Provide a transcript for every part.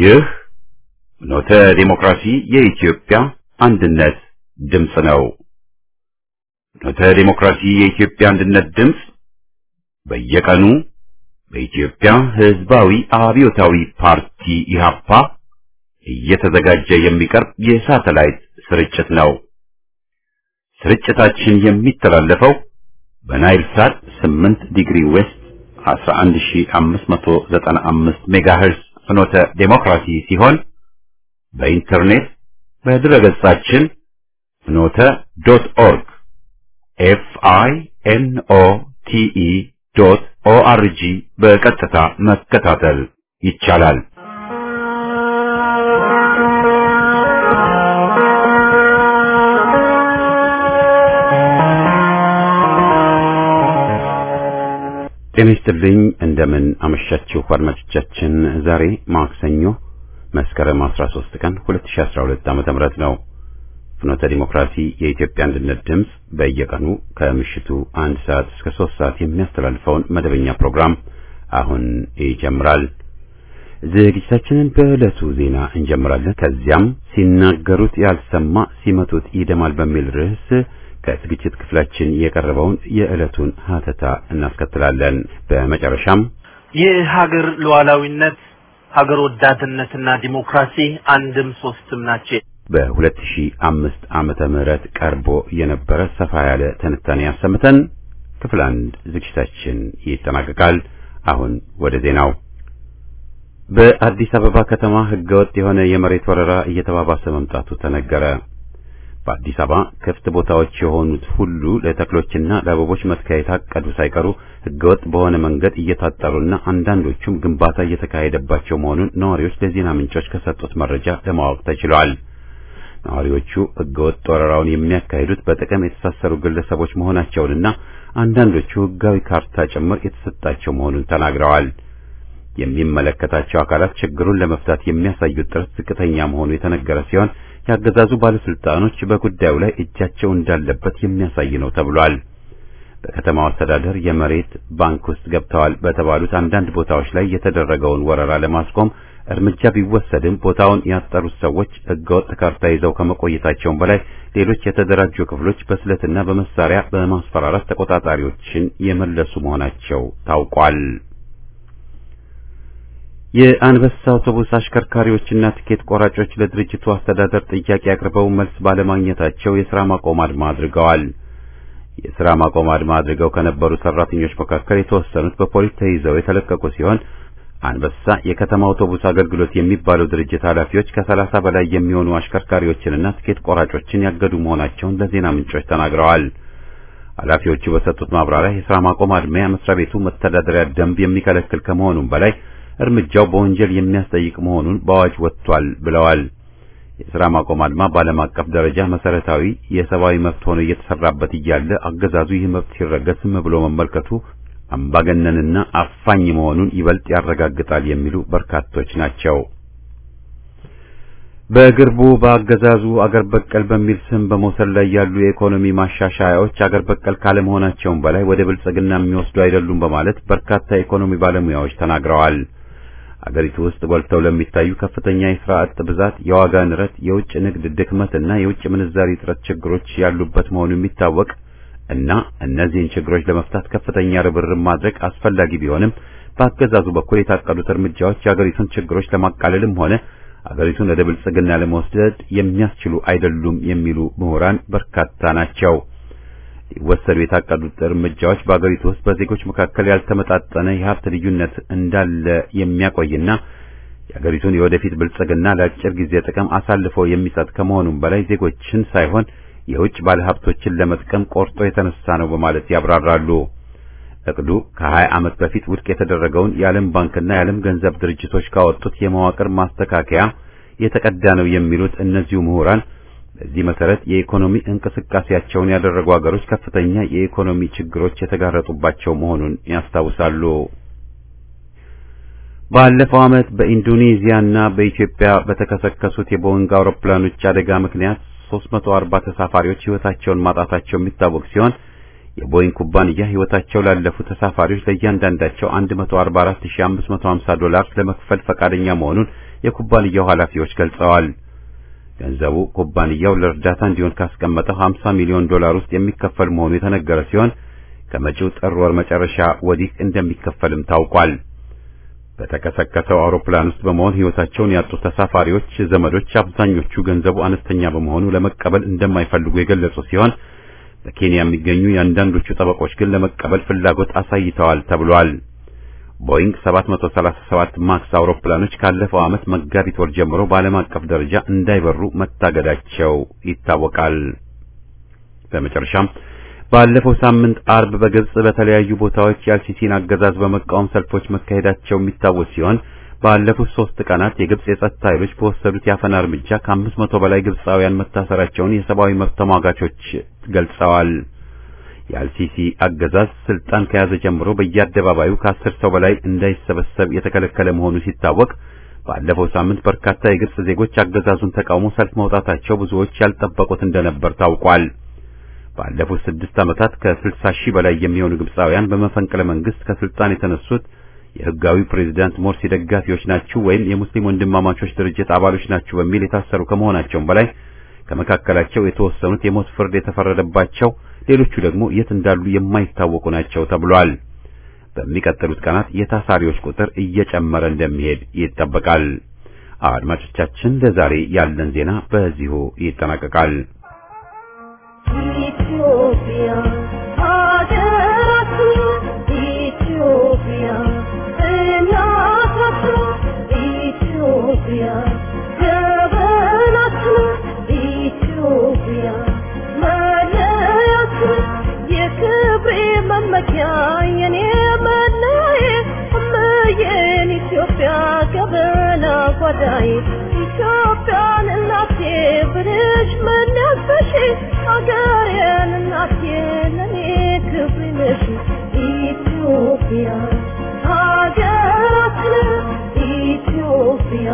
ይህ ኖተ ዲሞክራሲ የኢትዮጵያ አንድነት ድምፅ ነው። ኖተ ዲሞክራሲ የኢትዮጵያ አንድነት ድምፅ በየቀኑ በኢትዮጵያ ሕዝባዊ አብዮታዊ ፓርቲ ኢህአፓ እየተዘጋጀ የሚቀርብ የሳተላይት ስርጭት ነው። ስርጭታችን የሚተላለፈው በናይል ሳት 8 ዲግሪ ዌስት 11595 ሜጋሄርዝ ፍኖተ ዴሞክራሲ ሲሆን በኢንተርኔት በድረገጻችን ፍኖተ ዶት ኦርግ ኤፍ አይ ኤን ኦ ቲ ኢ ዶት ኦ አር ጂ በቀጥታ መከታተል ይቻላል። ጤና ይስጥልኝ። እንደምን አመሻችሁ አድማጮቻችን። ዛሬ ማክሰኞ መስከረም 13 ቀን 2012 ዓመተ ምህረት ነው። ፍኖተ ዲሞክራሲ የኢትዮጵያ አንድነት ድምፅ በየቀኑ ከምሽቱ አንድ ሰዓት እስከ ሶስት ሰዓት የሚያስተላልፈውን መደበኛ ፕሮግራም አሁን ይጀምራል። ዝግጅታችንን በዕለቱ ዜና እንጀምራለን። ከዚያም ሲናገሩት ያልሰማ ሲመቱት ይደማል በሚል ርዕስ ከዝግጅት ክፍላችን የቀረበውን የዕለቱን ሀተታ እናስከትላለን። በመጨረሻም የሀገር ሉዓላዊነት ሀገር ወዳድነትና ዲሞክራሲ አንድም ሶስትም ናቸው። በ2005 ዓመተ ምህረት ቀርቦ የነበረ ሰፋ ያለ ትንታኔ ያሰምተን ክፍል አንድ ዝግጅታችን ይጠናቀቃል። አሁን ወደ ዜናው። በአዲስ አበባ ከተማ ህገወጥ የሆነ የመሬት ወረራ እየተባባሰ መምጣቱ ተነገረ። በአዲስ አበባ ክፍት ቦታዎች የሆኑት ሁሉ ለተክሎችና ለአበቦች መትከያ የታቀዱ ሳይቀሩ ህገወጥ በሆነ መንገድ እየታጠሩና አንዳንዶቹም ግንባታ እየተካሄደባቸው መሆኑን ነዋሪዎች ለዜና ምንጮች ከሰጡት መረጃ ለማወቅ ተችሏል። ነዋሪዎቹ ህገወጥ ወረራውን የሚያካሂዱት በጥቅም የተሳሰሩ ግለሰቦች መሆናቸውንና አንዳንዶቹ ህጋዊ ካርታ ጭምር የተሰጣቸው መሆኑን ተናግረዋል። የሚመለከታቸው አካላት ችግሩን ለመፍታት የሚያሳዩት ጥረት ዝቅተኛ መሆኑ የተነገረ ሲሆን ያገዛዙ ባለስልጣኖች በጉዳዩ ላይ እጃቸው እንዳለበት የሚያሳይ ነው ተብሏል። በከተማው አስተዳደር የመሬት ባንክ ውስጥ ገብተዋል በተባሉት አንዳንድ ቦታዎች ላይ የተደረገውን ወረራ ለማስቆም እርምጃ ቢወሰድም ቦታውን ያጠሩት ሰዎች ህገወጥ ካርታ ይዘው ከመቆየታቸውም በላይ ሌሎች የተደራጁ ክፍሎች በስለትና በመሳሪያ በማስፈራራት ተቆጣጣሪዎችን የመለሱ መሆናቸው ታውቋል። የአንበሳ አውቶቡስ አሽከርካሪዎችና ትኬት ቆራጮች ለድርጅቱ አስተዳደር ጥያቄ አቅርበው መልስ ባለማግኘታቸው የሥራ ማቆም አድማ አድርገዋል። የሥራ ማቆም አድማ አድርገው ከነበሩ ሰራተኞች መካከል የተወሰኑት በፖሊስ ተይዘው የተለቀቁ ሲሆን አንበሳ የከተማ አውቶቡስ አገልግሎት የሚባለው ድርጅት ኃላፊዎች ከሰላሳ በላይ የሚሆኑ አሽከርካሪዎችንና ትኬት ቆራጮችን ያገዱ መሆናቸውን ለዜና ምንጮች ተናግረዋል። ኃላፊዎቹ በሰጡት ማብራሪያ የሥራ ማቆም አድማ መስሪያ ቤቱ መተዳደሪያ ደንብ የሚከለክል ከመሆኑም በላይ እርምጃው በወንጀል የሚያስጠይቅ መሆኑን በአዋጅ ወጥቷል ብለዋል። የሥራ ማቆም አድማ በዓለም አቀፍ ደረጃ መሰረታዊ የሰብአዊ መብት ሆኖ እየተሰራበት እያለ አገዛዙ ይህ መብት ሲረገጥ ዝም ብሎ መመልከቱ አምባገነንና አፋኝ መሆኑን ይበልጥ ያረጋግጣል የሚሉ በርካቶች ናቸው። በቅርቡ በአገዛዙ አገር በቀል በሚል ስም በመውሰድ ላይ ያሉ የኢኮኖሚ ማሻሻያዎች አገር በቀል ካለመሆናቸውም በላይ ወደ ብልጽግና የሚወስዱ አይደሉም በማለት በርካታ የኢኮኖሚ ባለሙያዎች ተናግረዋል። አገሪቱ ውስጥ ጎልተው ለሚታዩ ከፍተኛ የሥራ አጥ ብዛት፣ የዋጋ ንረት፣ የውጭ ንግድ ድክመትና የውጭ ምንዛሪ እጥረት ችግሮች ያሉበት መሆኑ የሚታወቅ እና እነዚህን ችግሮች ለመፍታት ከፍተኛ ርብርብ ማድረግ አስፈላጊ ቢሆንም በአገዛዙ በኩል የታቀዱት እርምጃዎች የአገሪቱን ችግሮች ለማቃለልም ሆነ አገሪቱን ወደ ብልጽግና ለመወስደድ የሚያስችሉ አይደሉም የሚሉ ምሁራን በርካታ ናቸው። ሊወሰዱ የታቀዱት እርምጃዎች በአገሪቱ ውስጥ በዜጎች መካከል ያልተመጣጠነ የሀብት ልዩነት እንዳለ የሚያቆይና የአገሪቱን የወደፊት ብልጽግና ለአጭር ጊዜ ጥቅም አሳልፎ የሚሰጥ ከመሆኑም በላይ ዜጎችን ሳይሆን የውጭ ባለሀብቶችን ለመጥቀም ቆርጦ የተነሳ ነው በማለት ያብራራሉ። እቅዱ ከ20 ዓመት በፊት ውድቅ የተደረገውን የዓለም ባንክና የዓለም ገንዘብ ድርጅቶች ካወጡት የመዋቅር ማስተካከያ የተቀዳ ነው የሚሉት እነዚሁ ምሁራን በዚህ መሰረት የኢኮኖሚ እንቅስቃሴያቸውን ያደረጉ ሀገሮች ከፍተኛ የኢኮኖሚ ችግሮች የተጋረጡባቸው መሆኑን ያስታውሳሉ። ባለፈው ዓመት በኢንዶኔዚያና በኢትዮጵያ በተከሰከሱት የቦይንግ አውሮፕላኖች አደጋ ምክንያት 340 ተሳፋሪዎች ሕይወታቸውን ማጣታቸው የሚታወቅ ሲሆን የቦይንግ ኩባንያ ሕይወታቸው ላለፉ ተሳፋሪዎች ለእያንዳንዳቸው 144550 ዶላር ለመክፈል ፈቃደኛ መሆኑን የኩባንያው ኃላፊዎች ገልጸዋል። ገንዘቡ ኩባንያው ለእርዳታ እንዲሆን ካስቀመጠው 50 ሚሊዮን ዶላር ውስጥ የሚከፈል መሆኑ የተነገረ ሲሆን ከመጪው ጥር ወር መጨረሻ ወዲህ እንደሚከፈልም ታውቋል። በተከሰከሰው አውሮፕላን ውስጥ በመሆን ሕይወታቸውን ያጡት ተሳፋሪዎች ዘመዶች አብዛኞቹ ገንዘቡ አነስተኛ በመሆኑ ለመቀበል እንደማይፈልጉ የገለጹ ሲሆን በኬንያ የሚገኙ የአንዳንዶቹ ጠበቆች ግን ለመቀበል ፍላጎት አሳይተዋል ተብሏል። ቦይንግ 737 ማክስ አውሮፕላኖች ካለፈው ዓመት መጋቢት ወር ጀምሮ በዓለም አቀፍ ደረጃ እንዳይበሩ መታገዳቸው ይታወቃል። በመጨረሻም ባለፈው ሳምንት አርብ በግብጽ በተለያዩ ቦታዎች የአልሲሲን አገዛዝ በመቃወም ሰልፎች መካሄዳቸው የሚታወስ ሲሆን ባለፉት ሶስት ቀናት የግብጽ የጸጥታ ኃይሎች በወሰዱት የአፈና እርምጃ ከአምስት መቶ በላይ ግብጻውያን መታሰራቸውን የሰብአዊ መብት ተሟጋቾች ገልጸዋል። የአልሲሲ አገዛዝ ስልጣን ከያዘ ጀምሮ በየአደባባዩ ከአስር ሰው በላይ እንዳይሰበሰብ የተከለከለ መሆኑ ሲታወቅ ባለፈው ሳምንት በርካታ የግብጽ ዜጎች አገዛዙን ተቃውሞ ሰልፍ መውጣታቸው ብዙዎች ያልጠበቁት እንደነበር ታውቋል። ባለፉት ስድስት ዓመታት ከስልሳ ሺህ በላይ የሚሆኑ ግብጻውያን በመፈንቅለ መንግስት ከስልጣን የተነሱት የህጋዊ ፕሬዝዳንት ሞርሲ ደጋፊዎች ናችሁ ወይም የሙስሊም ወንድማማቾች ድርጅት አባሎች ናችሁ በሚል የታሰሩ ከመሆናቸውም በላይ ከመካከላቸው የተወሰኑት የሞት ፍርድ የተፈረደባቸው፣ ሌሎቹ ደግሞ የት እንዳሉ የማይታወቁ ናቸው ተብሏል። በሚቀጥሉት ቀናት የታሳሪዎች ቁጥር እየጨመረ እንደሚሄድ ይጠበቃል። አድማጮቻችን፣ ለዛሬ ያለን ዜና በዚሁ ይጠናቀቃል። ኢትዮጵያ ሀገራችን ኢትዮጵያ እናታችን ኢትዮጵያ ጀበናችን ኢትዮጵያ መለያችን የክብሬ መመኪያ የኔ መለዬ እመዬን ኢትዮጵያ ገበና ጓዳዬ ኢትዮጵያን እናቴ ብልሽ መነፈሽ አገሬን እናቴ ለኔ ክብሬ ነሽ ኢትዮጵያ ሀገራችን ኢትዮጵያ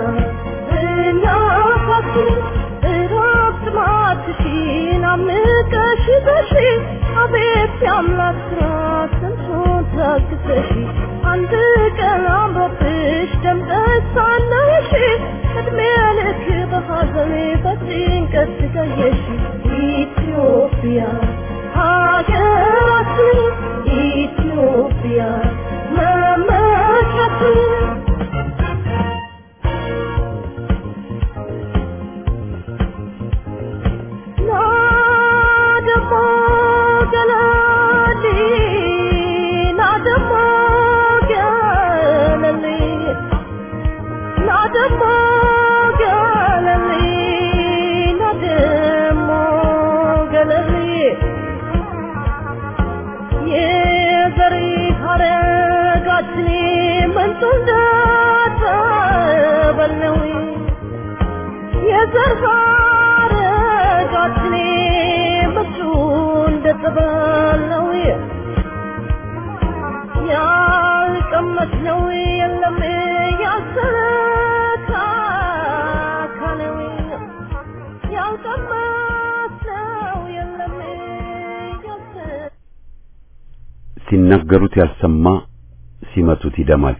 እናታችን እረፍት ማትሽን አምቀሽ በሺ አቤት የአምላክ ስራ ስንቱን ታግሰሽ አንድ ቀን አምሮብሽ ደምቀሽ ሳለሽ እድሜ ልክ በሐዘን በጭንቀት ስቃየሽ ኢትዮጵያ ሀገራችን ኢትዮጵያ መመኪያችን ናደሞ ገለሊ ናደሞ ገለሊ ናደሞ ገለሊ ናደሞ ገለሊ የዘሪ ሐረጋችን ምንጩ እንዳጠበለው የዘር ሐረጋችን ምንጩ እንደጠበለው ያልቀመስነው የለም ያልተካከለው ያልቀመስነው የለም ያልተ ሲናገሩት ያልሰማ ሲመቱት ይደማል።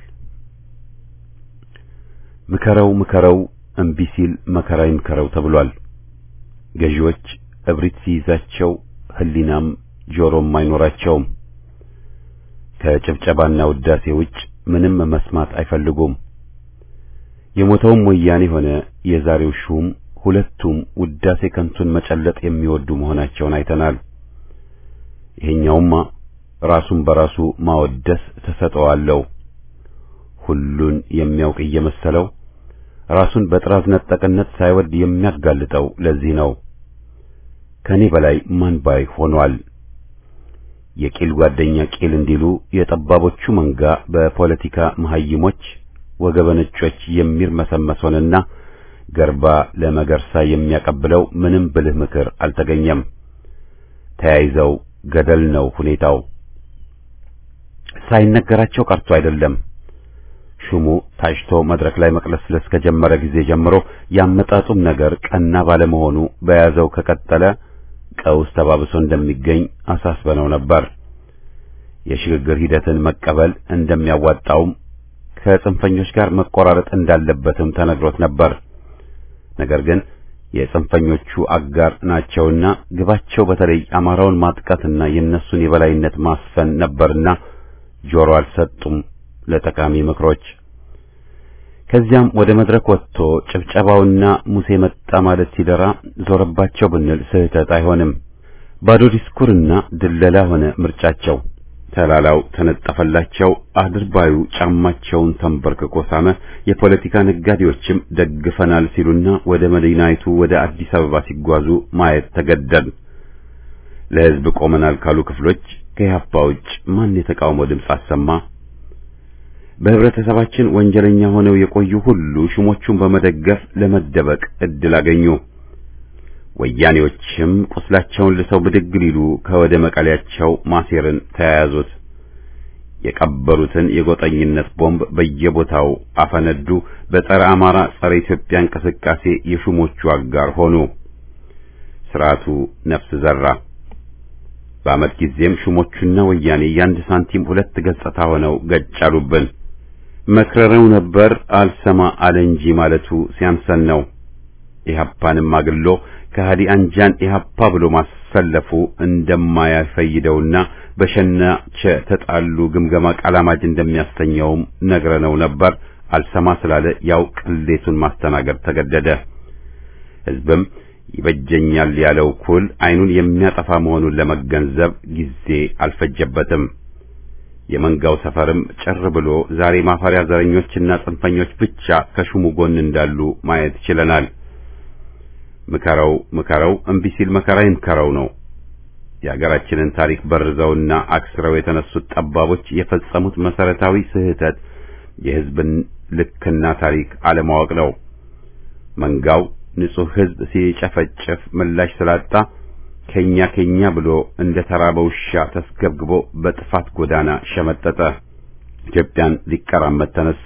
ምከረው ምከረው እምቢ ሲል መከራ ይምከረው ተብሏል። ገዢዎች እብሪት ሲይዛቸው ሕሊናም ጆሮም አይኖራቸውም። ከጭብጨባና ውዳሴ ውጭ ምንም መስማት አይፈልጉም። የሞተውም ወያኔ ሆነ የዛሬው ሹም ሁለቱም ውዳሴ ከንቱን መጨለጥ የሚወዱ መሆናቸውን አይተናል። ይሄኛውማ ራሱን በራሱ ማወደስ ተሰጠዋለው። ሁሉን የሚያውቅ እየመሰለው ራሱን በጥራዝ ነጠቅነት ሳይወድ የሚያጋልጠው ለዚህ ነው። ከኔ በላይ ማን ባይ ሆኗል። የቂል ጓደኛ ቂል እንዲሉ የጠባቦቹ መንጋ በፖለቲካ መሐይሞች ወገበነጮች የሚርመሰመስ ሆነና ገርባ ለመገርሳ የሚያቀብለው ምንም ብልህ ምክር አልተገኘም። ተያይዘው ገደል ነው ሁኔታው። ሳይነገራቸው ቀርቶ አይደለም። ሹሙ ታጭቶ መድረክ ላይ መቅለስለስ ከጀመረ ጊዜ ጀምሮ ያመጣጡም ነገር ቀና ባለመሆኑ በያዘው ከቀጠለ ቀውስ ተባብሶ እንደሚገኝ አሳስበነው ነበር። የሽግግር ሂደትን መቀበል እንደሚያዋጣውም ከጽንፈኞች ጋር መቆራረጥ እንዳለበትም ተነግሮት ነበር። ነገር ግን የጽንፈኞቹ አጋር ናቸውና ግባቸው በተለይ አማራውን ማጥቃትና የእነሱን የበላይነት ማስፈን ነበርና ጆሮ አልሰጡም ለጠቃሚ ምክሮች። ከዚያም ወደ መድረክ ወጥቶ ጭብጨባውና ሙሴ መጣ ማለት ሲደራ ዞረባቸው ብንል ስህተት አይሆንም። ባዶ ዲስኩርና ድለላ ሆነ ምርጫቸው። ተላላው ተነጠፈላቸው። አድርባዩ ጫማቸውን ተንበርክኮ ሳመ። የፖለቲካ ነጋዴዎችም ደግፈናል ሲሉና ወደ መዲናይቱ ወደ አዲስ አበባ ሲጓዙ ማየት ተገደል። ለሕዝብ ቆመናል ካሉ ክፍሎች ከኢህአፓ ውጭ ማን የተቃውሞ ድምፅ አሰማ? በህብረተሰባችን ወንጀለኛ ሆነው የቆዩ ሁሉ ሹሞቹን በመደገፍ ለመደበቅ እድል አገኙ። ወያኔዎችም ቁስላቸውን ልሰው ብድግ ሊሉ ከወደ መቀሌያቸው ማሴርን ተያያዙት። የቀበሩትን የጎጠኝነት ቦምብ በየቦታው አፈነዱ። በጸረ አማራ፣ ጸረ ኢትዮጵያ እንቅስቃሴ የሹሞቹ አጋር ሆኑ። ስርዓቱ ነፍስ ዘራ። በዓመት ጊዜም ሹሞቹና ወያኔ የአንድ ሳንቲም ሁለት ገጽታ ሆነው ገጫሉብን። መክረረው ነበር አልሰማ አለ እንጂ ማለቱ ሲያንሰን ነው። ኢህአፓንም አግሎ ከሃዲ አንጃን ኢህአፓ ብሎ ማሰለፉ እንደማያፈይደውና በሸናቸ ተጣሉ ግምገማ ቃላማጅ እንደሚያስተኘውም ነግረነው ነበር። አልሰማ ስላለ ያው ቅሌቱን ማስተናገድ ተገደደ። ህዝብም ይበጀኛል ያለው ኩል አይኑን የሚያጠፋ መሆኑን ለመገንዘብ ጊዜ አልፈጀበትም። የመንጋው ሰፈርም ጭር ብሎ ዛሬ ማፈሪያ ዘረኞችና ጽንፈኞች ብቻ ከሹሙ ጎን እንዳሉ ማየት ችለናል። ምከረው ምከረው እምቢ ሲል መከራ ይምከረው ነው። የሀገራችንን ታሪክ በርዘውና አክስረው የተነሱት ጠባቦች የፈጸሙት መሰረታዊ ስህተት የህዝብን ልክና ታሪክ አለማወቅ ነው። መንጋው ንጹሕ ህዝብ ሲጨፈጨፍ ምላሽ ስላጣ ከኛ ከኛ ብሎ እንደ ተራበ ውሻ ተስገብግቦ በጥፋት ጎዳና ሸመጠጠ። ኢትዮጵያን ሊቀራመት ተነሳ።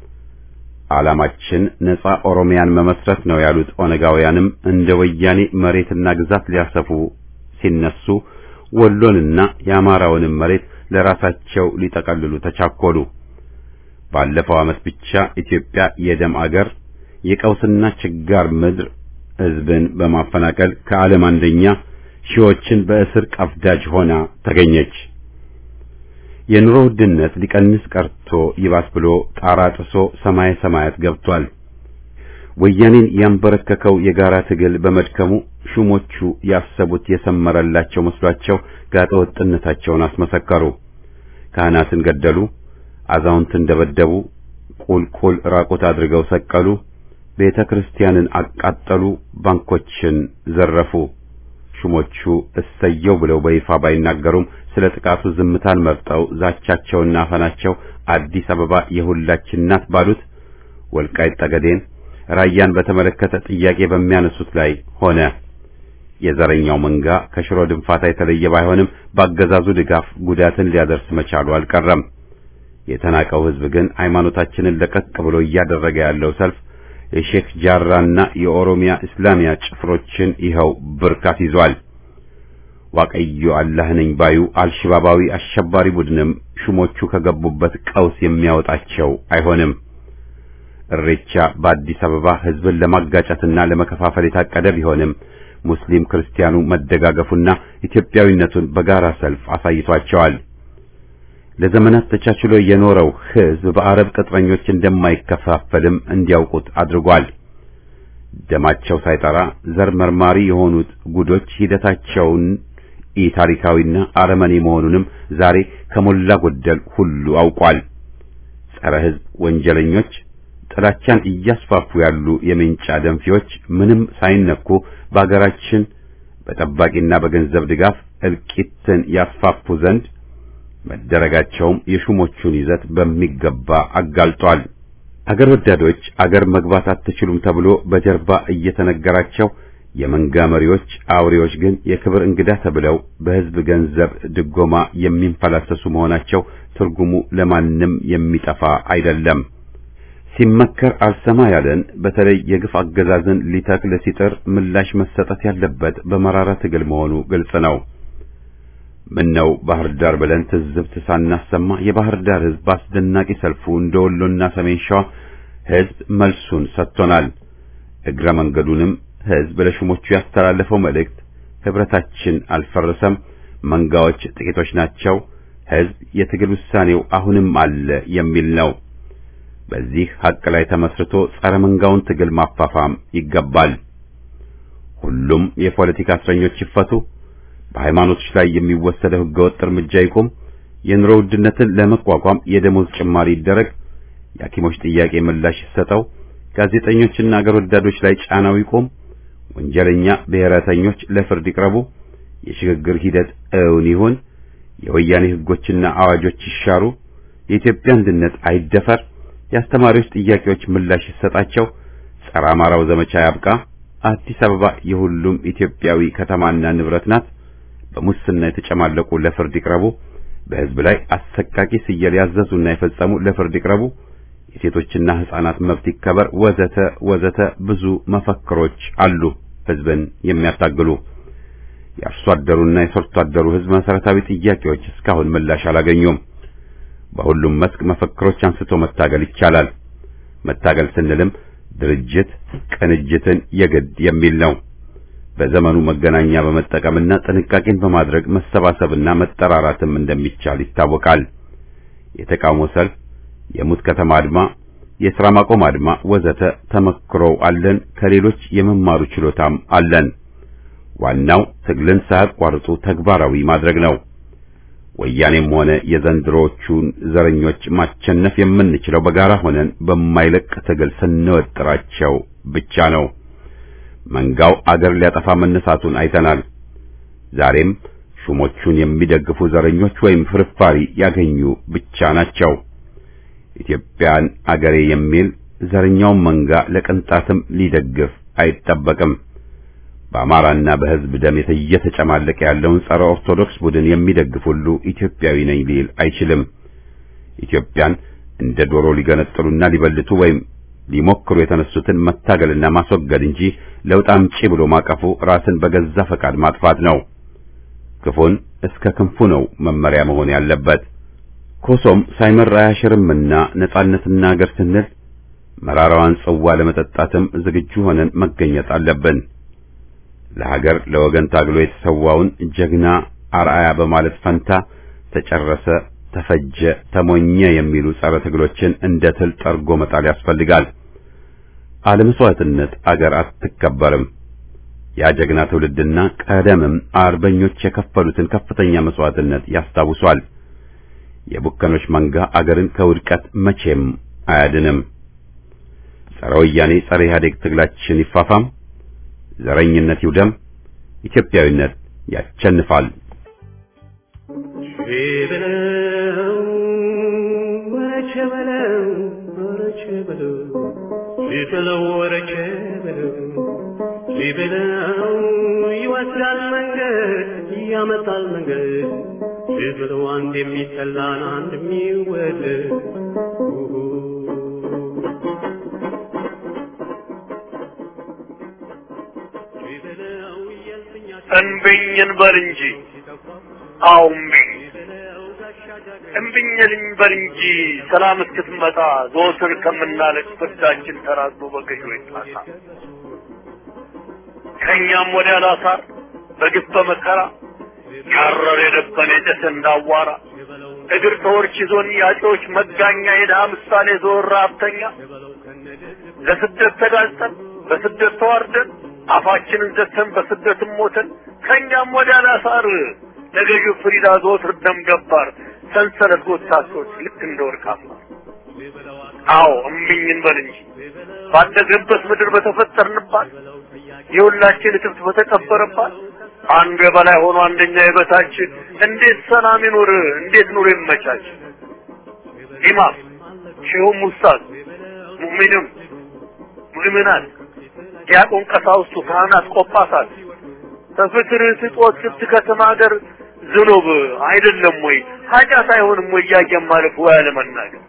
ዓላማችን ነጻ ኦሮሚያን መመስረት ነው ያሉት ኦነጋውያንም እንደ ወያኔ መሬትና ግዛት ሊያሰፉ ሲነሱ ወሎንና የአማራውንም መሬት ለራሳቸው ሊጠቀልሉ ተቻኮሉ። ባለፈው ዓመት ብቻ ኢትዮጵያ የደም አገር የቀውስና ችጋር ምድር ህዝብን በማፈናቀል ከዓለም አንደኛ ሺዎችን በእስር ቀፍዳጅ ሆና ተገኘች። የኑሮ ውድነት ሊቀንስ ቀርቶ ይባስ ብሎ ጣራ ጥሶ ሰማይ ሰማያት ገብቷል። ወያኔን ያንበረከከው የጋራ ትግል በመድከሙ ሹሞቹ ያሰቡት የሰመረላቸው መስሏቸው ጋጠ ወጥነታቸውን አስመሰከሩ። ካህናትን ገደሉ፣ አዛውንትን ደበደቡ፣ ቁልቁል ራቁት አድርገው ሰቀሉ፣ ቤተ ክርስቲያንን አቃጠሉ፣ ባንኮችን ዘረፉ። ሹሞቹ እሰየው ብለው በይፋ ባይናገሩም ስለ ጥቃቱ ዝምታን መርጠው ዛቻቸውና አፈናቸው አዲስ አበባ የሁላችን ናት ባሉት ወልቃይት ጠገዴን፣ ራያን በተመለከተ ጥያቄ በሚያነሱት ላይ ሆነ። የዘረኛው መንጋ ከሽሮ ድንፋታ የተለየ ባይሆንም በአገዛዙ ድጋፍ ጉዳትን ሊያደርስ መቻሉ አልቀረም። የተናቀው ሕዝብ ግን ሃይማኖታችንን ለቀቅ ብሎ እያደረገ ያለው ሰልፍ የሼክ ጃራና የኦሮሚያ እስላሚያ ጭፍሮችን ይኸው ብርካት ይዟል። ዋቀዮ አላህ ነኝ ባዩ አልሽባባዊ አሸባሪ ቡድንም ሹሞቹ ከገቡበት ቀውስ የሚያወጣቸው አይሆንም። እሬቻ በአዲስ አበባ ሕዝብን ለማጋጨትና ለመከፋፈል የታቀደ ቢሆንም ሙስሊም ክርስቲያኑ መደጋገፉና ኢትዮጵያዊነቱን በጋራ ሰልፍ አሳይቷቸዋል። ለዘመናት ተቻችሎ የኖረው ሕዝብ በአረብ ቅጥረኞች እንደማይከፋፈልም እንዲያውቁት አድርጓል። ደማቸው ሳይጠራ ዘር መርማሪ የሆኑት ጉዶች ሂደታቸውን ኢታሪካዊና አረመኔ መሆኑንም ዛሬ ከሞላ ጎደል ሁሉ አውቋል። ጸረ ሕዝብ ወንጀለኞች ጥላቻን እያስፋፉ ያሉ የሜንጫ ደንፊዎች ምንም ሳይነኩ በአገራችን በጠባቂና በገንዘብ ድጋፍ እልቂትን ያስፋፉ ዘንድ መደረጋቸውም የሹሞቹን ይዘት በሚገባ አጋልጧል። አገር ወዳዶች አገር መግባት አትችሉም ተብሎ በጀርባ እየተነገራቸው የመንጋ መሪዎች አውሬዎች ግን የክብር እንግዳ ተብለው በሕዝብ ገንዘብ ድጎማ የሚንፈላሰሱ መሆናቸው ትርጉሙ ለማንም የሚጠፋ አይደለም። ሲመከር አልሰማ ያለን በተለይ የግፍ አገዛዝን ሊተክል ሲጥር ምላሽ መሰጠት ያለበት በመራራ ትግል መሆኑ ግልጽ ነው። ምነው ባህር ዳር ብለን ትዝብት ሳናሰማ የባህር ዳር ሕዝብ አስደናቂ ሰልፉ እንደ ወሎና ሰሜን ሸዋ ሕዝብ መልሱን ሰጥቶናል። እግረ መንገዱንም ሕዝብ ለሹሞቹ ያስተላለፈው መልእክት ህብረታችን አልፈረሰም፣ መንጋዎች ጥቂቶች ናቸው፣ ሕዝብ የትግል ውሳኔው አሁንም አለ የሚል ነው። በዚህ ሐቅ ላይ ተመስርቶ ጸረ መንጋውን ትግል ማፋፋም ይገባል። ሁሉም የፖለቲካ እስረኞች ይፈቱ፣ በሃይማኖቶች ላይ የሚወሰደው ህገወጥ እርምጃ ይቁም፣ የኑሮ ውድነትን ለመቋቋም የደሞዝ ጭማሪ ይደረግ፣ የሐኪሞች ጥያቄ ምላሽ ይሰጠው፣ ጋዜጠኞችና አገር ወዳዶች ላይ ጫናው ይቁም፣ ወንጀለኛ ብሔረተኞች ለፍርድ ይቅረቡ፣ የሽግግር ሂደት እውን ይሁን፣ የወያኔ ህጎችና አዋጆች ይሻሩ፣ የኢትዮጵያ አንድነት አይደፈር፣ የአስተማሪዎች ጥያቄዎች ምላሽ ይሰጣቸው፣ ጸረ አማራው ዘመቻ ያብቃ፣ አዲስ አበባ የሁሉም ኢትዮጵያዊ ከተማና ንብረት ናት፣ በሙስና የተጨማለቁ ለፍርድ ይቅረቡ፣ በህዝብ ላይ አሰቃቂ ስየል ያዘዙና የፈጸሙ ለፍርድ ይቅረቡ፣ የሴቶችና ህፃናት መብት ይከበር፣ ወዘተ ወዘተ ብዙ መፈክሮች አሉ ህዝብን የሚያታግሉ። የአርሶ አደሩና የሰርቶ አደሩ ህዝብ መሰረታዊ ጥያቄዎች እስካሁን ምላሽ አላገኙም። በሁሉም መስክ መፈክሮች አንስቶ መታገል ይቻላል። መታገል ስንልም ድርጅት ቅንጅትን የግድ የሚል ነው። በዘመኑ መገናኛ በመጠቀምና ጥንቃቄን በማድረግ መሰባሰብና መጠራራትም እንደሚቻል ይታወቃል። የተቃውሞ ሰልፍ፣ የሙት ከተማ አድማ፣ የሥራ ማቆም አድማ ወዘተ ተመክሮው አለን። ከሌሎች የመማሩ ችሎታም አለን። ዋናው ትግልን ሳያቋርጡ ተግባራዊ ማድረግ ነው። ወያኔም ሆነ የዘንድሮቹን ዘረኞች ማቸነፍ የምንችለው በጋራ ሆነን በማይለቅ ትግል ስንወጥራቸው ብቻ ነው። መንጋው አገር ሊያጠፋ መነሳቱን አይተናል። ዛሬም ሹሞቹን የሚደግፉ ዘረኞች ወይም ፍርፋሪ ያገኙ ብቻ ናቸው። ኢትዮጵያን አገሬ የሚል ዘረኛውን መንጋ ለቅንጣትም ሊደግፍ አይጠበቅም። በአማራና በሕዝብ ደም እየተጨማለቀ ያለውን ጸረ ኦርቶዶክስ ቡድን የሚደግፍ ሁሉ ኢትዮጵያዊ ነኝ ሊል አይችልም። ኢትዮጵያን እንደ ዶሮ ሊገነጥሉና ሊበልቱ ወይም ሊሞክሩ የተነሱትን መታገልና ማስወገድ እንጂ ለውጥ አምጪ ብሎ ማቀፉ ራስን በገዛ ፈቃድ ማጥፋት ነው። ክፉን እስከ ክንፉ ነው መመሪያ መሆን ያለበት። ኮሶም ሳይመር አያሽርምና ነጻነትና አገር ስንል መራራዋን ጽዋ ለመጠጣትም ዝግጁ ሆነን መገኘት አለብን። ለሀገር ለወገን ታግሎ የተሰዋውን ጀግና አርአያ በማለት ፈንታ ተጨረሰ፣ ተፈጀ፣ ተሞኘ የሚሉ ጸረ ትግሎችን እንደ ትል ጠርጎ መጣል ያስፈልጋል። አለመስዋዕትነት አገር አትከበርም። ያ ጀግና ትውልድና ቀደምም አርበኞች የከፈሉትን ከፍተኛ መስዋዕትነት ያስታውሷል። የቡከኖች መንጋ አገርን ከውድቀት መቼም አያድንም። ጸረ ወያኔ ጸረ ኢህአዴግ ትግላችን ይፋፋም። ዘረኝነት ይውደም። ኢትዮጵያዊነት ያቸንፋል። በለው ወረቸ በለው ወረቸ በለው ሊበለው ወረቸ በለው ሊበለው ይወስዳል መንገድ ያመጣል መንገድ ሊበለው አንድ የሚጠላን አንድ የሚወደድ እንብኝ እንበል እንጂ አዎ እምቢኝ እምቢኝ እንበል እንጂ ሰላም እስክትመጣ ዘወትር ከምናለቅ ፍርዳችን ተራዝሞ በገዢዎች ጣሳ ከእኛም ወዲያ ላሳር በግፍ በመከራ ያረረ የደበነ የጨሰ እንዳዋራ እግር ተወርች ይዞን ያጮች መጋኛ የድሃ ምሳሌ ዞር ራብተኛ ለስደት ተጋልጠን በስደት ተዋርደን አፋችንን ዘግተን በስደትም ሞተን ከእኛም ወዲያ ላሳር ለገዢው ፍሪዳ ዘወትር ደም ገባር ሰንሰለት ጎታቶች ልክ እንደ ወርቅ አምባር አዎ እምቢኝ እንበል እንጂ ባደግንበት ምድር በተፈጠርንባት የሁላችን እትብት በተቀበረባት አንዱ የበላይ ሆኖ አንደኛ የበታች እንዴት ሰላም ይኑር? እንዴት ኑሮ ይመቻች? ኢማም ሼሁም ኡስታዝ ሙእሚንም ሙእሚናት ዲያቆን ቀሳውስቱ ካህናት ቆጳሳት ከፍቅር ስጦት ስትከተማ ሀገር ዝኑብ አይደለም ወይ ኃጢአት አይሆንም ወይ እያየን ማለፍ ወይ አለመናገር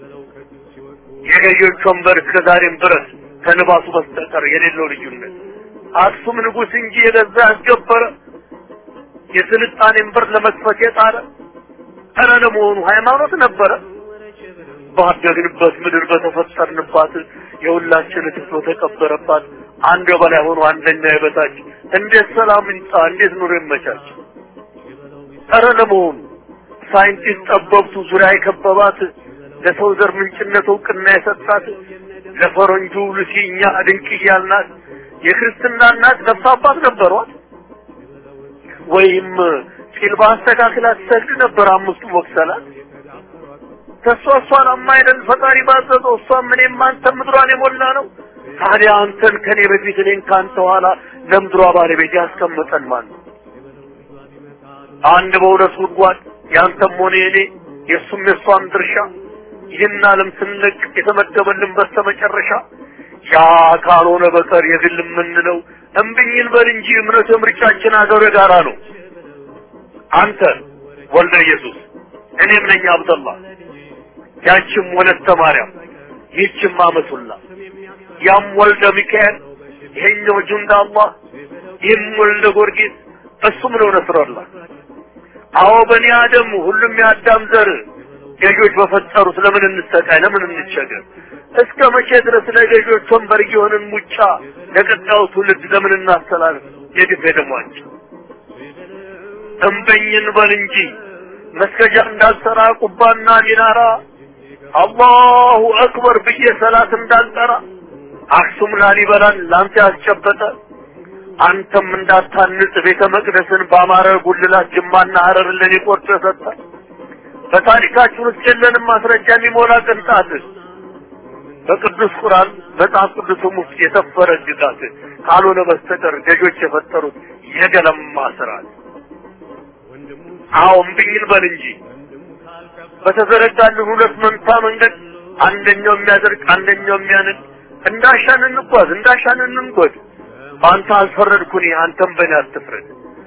የገዢዎች ወንበር እስከዛሬም ድረስ ከልባሱ በስተቀር የሌለው ልዩነት አክሱም ንጉሥ እንጂ የገዛ ያስገበረ የስልጣኔን በር ለመክፈት የጣረ ኧረ ለመሆኑ ሃይማኖት ነበረ? ባደግንበት ምድር በተፈጠርንባት የሁላችን ትቶ ተቀበረባት አንድ በላይ ሆኖ አንደኛ የበታች እንዴት ሰላም ይምጣ? እንዴት ኑሮ ይመቻች? ኧረ ለመሆኑ ሳይንቲስት ጠበብቱ ዙሪያ የከበባት ለሰው ዘር ምንጭነት እውቅና የሰጣት ለፈረንጁ ሉሲ እኛ ድንቅ እያልናት የክርስትና እናት ነፍስ አባት ነበሯት ወይም ጢል በአስተካክላ ትሰግድ ነበር አምስቱ ወቅሰላት ከእሷ እሷን አማይደል ፈጣሪ ባዘዘው እሷም እኔም አንተም ምድሯን የሞላ ነው ታዲያ አንተን ከኔ በፊት እኔን ከአንተ ኋላ ለምድሯ ባለቤት ያስቀመጠን ማን ነው አንድ በሁለት ጉድጓድ ያንተም ሆነ የኔ የእሱም የእሷም ድርሻ ይህን ዓለም ስንለቅ የተመደበልን በስተመጨረሻ ያ ካልሆነ በቀር የግል የምንለው እምብኝን በል እንጂ እምነት ምርጫችን አገር የጋራ ነው። አንተ ወልደ ኢየሱስ እኔም ነኝ አብደላ ያችም ወለተ ማርያም ይህችም አመቱላ ያም ወልደ ሚካኤል ይሄኛው ጁንዳ አላህ ይህም ወልደ ጊዮርጊስ እሱም ነው ነስረላህ አዎ በኒ አደም ሁሉም የአዳም ዘር ገዦች በፈጠሩት ለምን እንሰቃይ ለምን እንቸገር እስከ መቼ ድረስ ለገዦች ወንበር እየሆንን ሙጫ ለቀጣዩ ትውልድ ለምን እናስተላልፍ የግፍ ደሟቸው እምበኝን በል እንጂ መስገጃ እንዳልሰራ ቁባና ሚናራ አላሁ አክበር ብዬ ሰላት እንዳልጠራ አክሱም ላሊበላን ላንተ ያስጨበጠ አንተም እንዳታንጽ ቤተ መቅደስን በአማረ ጉልላት ጅማና ሀረር ለኔ ቆርጦ የሰጠ በታሪካችን ውስጥ የለንም ማስረጃ የሚሞላ ቅንጣት በቅዱስ ቁርአን መጽሐፍ ቅዱስም ውስጥ የሰፈረ ግዛት ካልሆነ በስተቀር ገዦች የፈጠሩት የገለማ ስርዓት አዎ እምብኝን በል እንጂ በተዘረጋልን ሁለት መንታ መንገድ አንደኛው የሚያደርግ አንደኛው የሚያንድ እንዳሻን እንጓዝ እንዳሻን እንንጎድ በአንተ አልፈረድኩኝ አንተም በእኔ አትፍረድ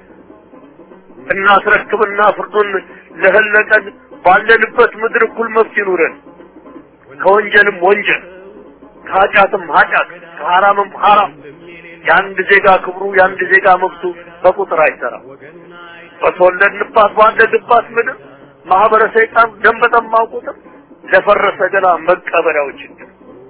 እናስረክብና ፍርዱን ለህለቀን ባለንበት ምድር እኩል መብት ይኑረን ከወንጀልም ወንጀል ከኃጢአትም ኃጢአት ከሐራምም ሐራም የአንድ ዜጋ ክብሩ የአንድ ዜጋ መብቱ በቁጥር አይሰራም በተወለድንባት ባደግባት ምድር ማህበረ ሰይጣን ደም በጠማው ቁጥር ለፈረሰ ገላ መቀበሪያው ችግር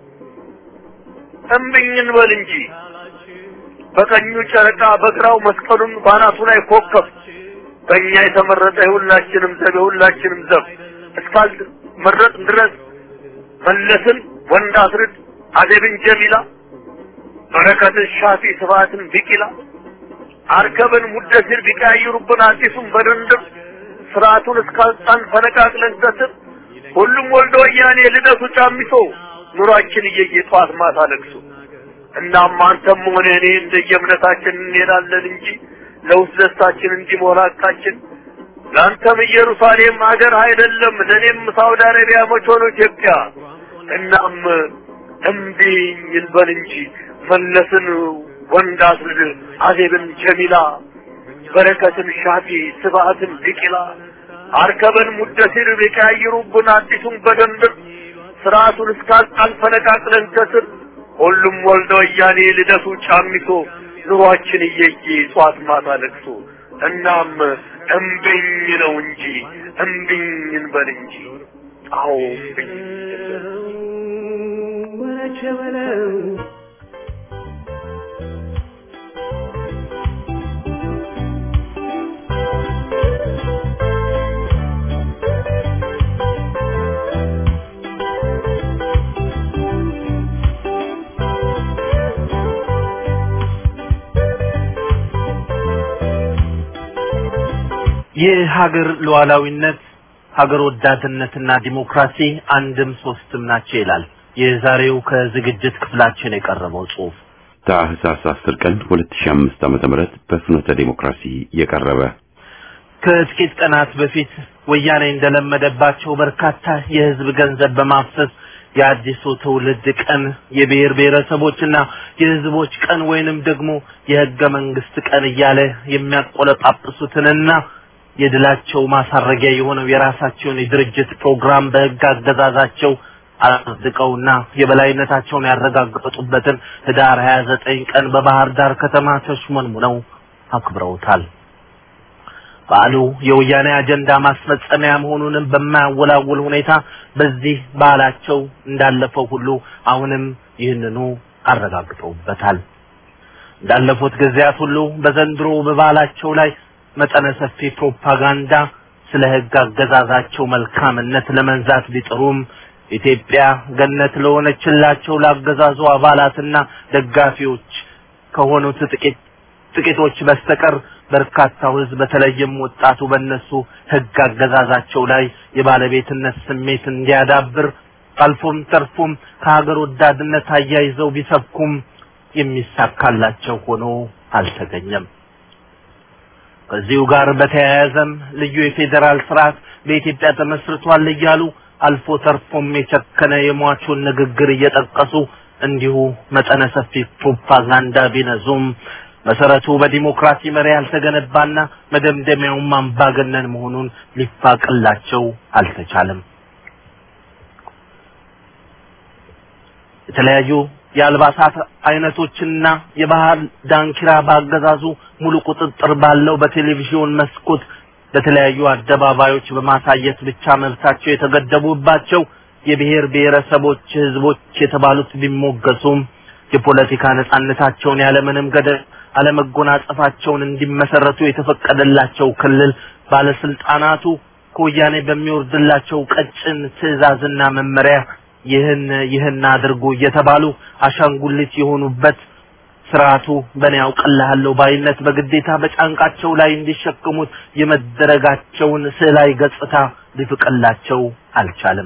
እምብኝን በል እንጂ በቀኙ ጨረቃ በግራው መስቀሉን ባናቱ ላይ ኮከብ በእኛ የተመረጠ የሁላችንም ዘብ የሁላችንም ዘብ እስካል መረጥ ድረስ መለስን ወንድ አስርድ አደብን ጀሚላ በረከትን ሻፊ ስብሐትን ቢቂላ አርከብን ሙደሲር ቢቀያይሩብን አዲሱን በድንድር ስርዓቱን እስካልጣን ፈነቃቅለን ዘስር ሁሉም ወልደ ወያኔ ልደቱ ጫሚሶ ኑሯችን እየየ ጠዋት ማታ ለቅሶ እናም አንተም ሆነ እኔ እንደየእምነታችን እንሄዳለን እንጂ ለውስጥ ደስታችን እንዲሞላ ቃችን ለአንተም ኢየሩሳሌም ሀገር አይደለም ለእኔም ሳውዲ አረቢያ መች ሆኖ ኢትዮጵያ እናም እምቢኝ እንበል እንጂ መለስን ወንድ አስርድ አዜብን ጀሚላ በረከትን ሻፊ ስብሐትን ቢቂላ አርከበን ሙደሲር ቢቀያይሩብን አዲሱን በደንብ ስርዓቱን እስካልጣን ፈነቃቅለን ከስር ሁሉም ወልደ ወያኔ ልደቱ ጫሚሶ ኑሯችን እየየ ጧት ማታ ለቅሶ እናም እምቢኝ ነው እንጂ እምቢኝ እንበል እንጂ አዎ እምቢኝ እንበል ወረቸ በለው የሀገር ሉዓላዊነት ሀገር ወዳድነትና ዲሞክራሲ አንድም ሶስትም ናቸው ይላል የዛሬው ከዝግጅት ክፍላችን የቀረበው ጽሑፍ። ታህሳስ 10 ቀን 2005 ዓመተ ምህረት በፍኖተ ዲሞክራሲ የቀረበ ከጥቂት ቀናት በፊት ወያኔ እንደለመደባቸው በርካታ የህዝብ ገንዘብ በማፍሰስ የአዲሱ ትውልድ ቀን የብሔር ብሔረሰቦችና የህዝቦች ቀን ወይንም ደግሞ የህገ መንግስት ቀን እያለ የሚያቆለጳጵሱትንና የድላቸው ማሳረጊያ የሆነው የራሳቸውን የድርጅት ፕሮግራም በህግ አገዛዛቸው አጽድቀውና የበላይነታቸውን ያረጋገጡበትን ህዳር 29 ቀን በባህር ዳር ከተማ ተሽሞንሙነው አክብረውታል። በዓሉ የወያኔ አጀንዳ ማስፈጸሚያ መሆኑንም በማያወላውል ሁኔታ በዚህ በዓላቸው እንዳለፈው ሁሉ አሁንም ይህንኑ አረጋግጠውበታል። እንዳለፉት ጊዜያት ሁሉ በዘንድሮ በበዓላቸው ላይ መጠነ ሰፊ ፕሮፓጋንዳ ስለ ሕግ አገዛዛቸው መልካምነት ለመንዛት ቢጥሩም ኢትዮጵያ ገነት ለሆነችላቸው ለአገዛዙ አባላትና ደጋፊዎች ከሆኑት ጥቂት ጥቂቶች በስተቀር በርካታው ሕዝብ በተለይም ወጣቱ በእነሱ ሕግ አገዛዛቸው ላይ የባለቤትነት ስሜት እንዲያዳብር አልፎም ተርፎም ከሀገር ወዳድነት አያይዘው ቢሰብኩም የሚሳካላቸው ሆኖ አልተገኘም። ከዚሁ ጋር በተያያዘም ልዩ የፌዴራል ስርዓት በኢትዮጵያ ተመስርቷል እያሉ አልፎ ተርፎም የቸከነ የሟቹን ንግግር እየጠቀሱ እንዲሁ መጠነ ሰፊ ፕሮፓጋንዳ ቢነዙም መሰረቱ በዲሞክራሲ መሪ ያልተገነባና መደምደሚያውም አምባገነን መሆኑን ሊፋቅላቸው አልተቻለም። የተለያዩ የአልባሳት አይነቶችና የባህል ዳንኪራ ባገዛዙ ሙሉ ቁጥጥር ባለው በቴሌቪዥን መስኮት በተለያዩ አደባባዮች በማሳየት ብቻ መብታቸው የተገደቡባቸው የብሔር ብሔረሰቦች ህዝቦች የተባሉት ቢሞገሱም የፖለቲካ ነጻነታቸውን ያለምንም ገደብ አለመጎናጸፋቸውን እንዲመሰረቱ የተፈቀደላቸው ክልል ባለስልጣናቱ ከወያኔ በሚወርድላቸው ቀጭን ትዕዛዝና መመሪያ ይህን ይህን አድርጉ እየተባሉ አሻንጉሊት የሆኑበት ስርዓቱ በእኔ ያውቅልሃለሁ ባይነት በግዴታ በጫንቃቸው ላይ እንዲሸክሙት የመደረጋቸውን ስዕላዊ ገጽታ ሊፍቅላቸው አልቻለም።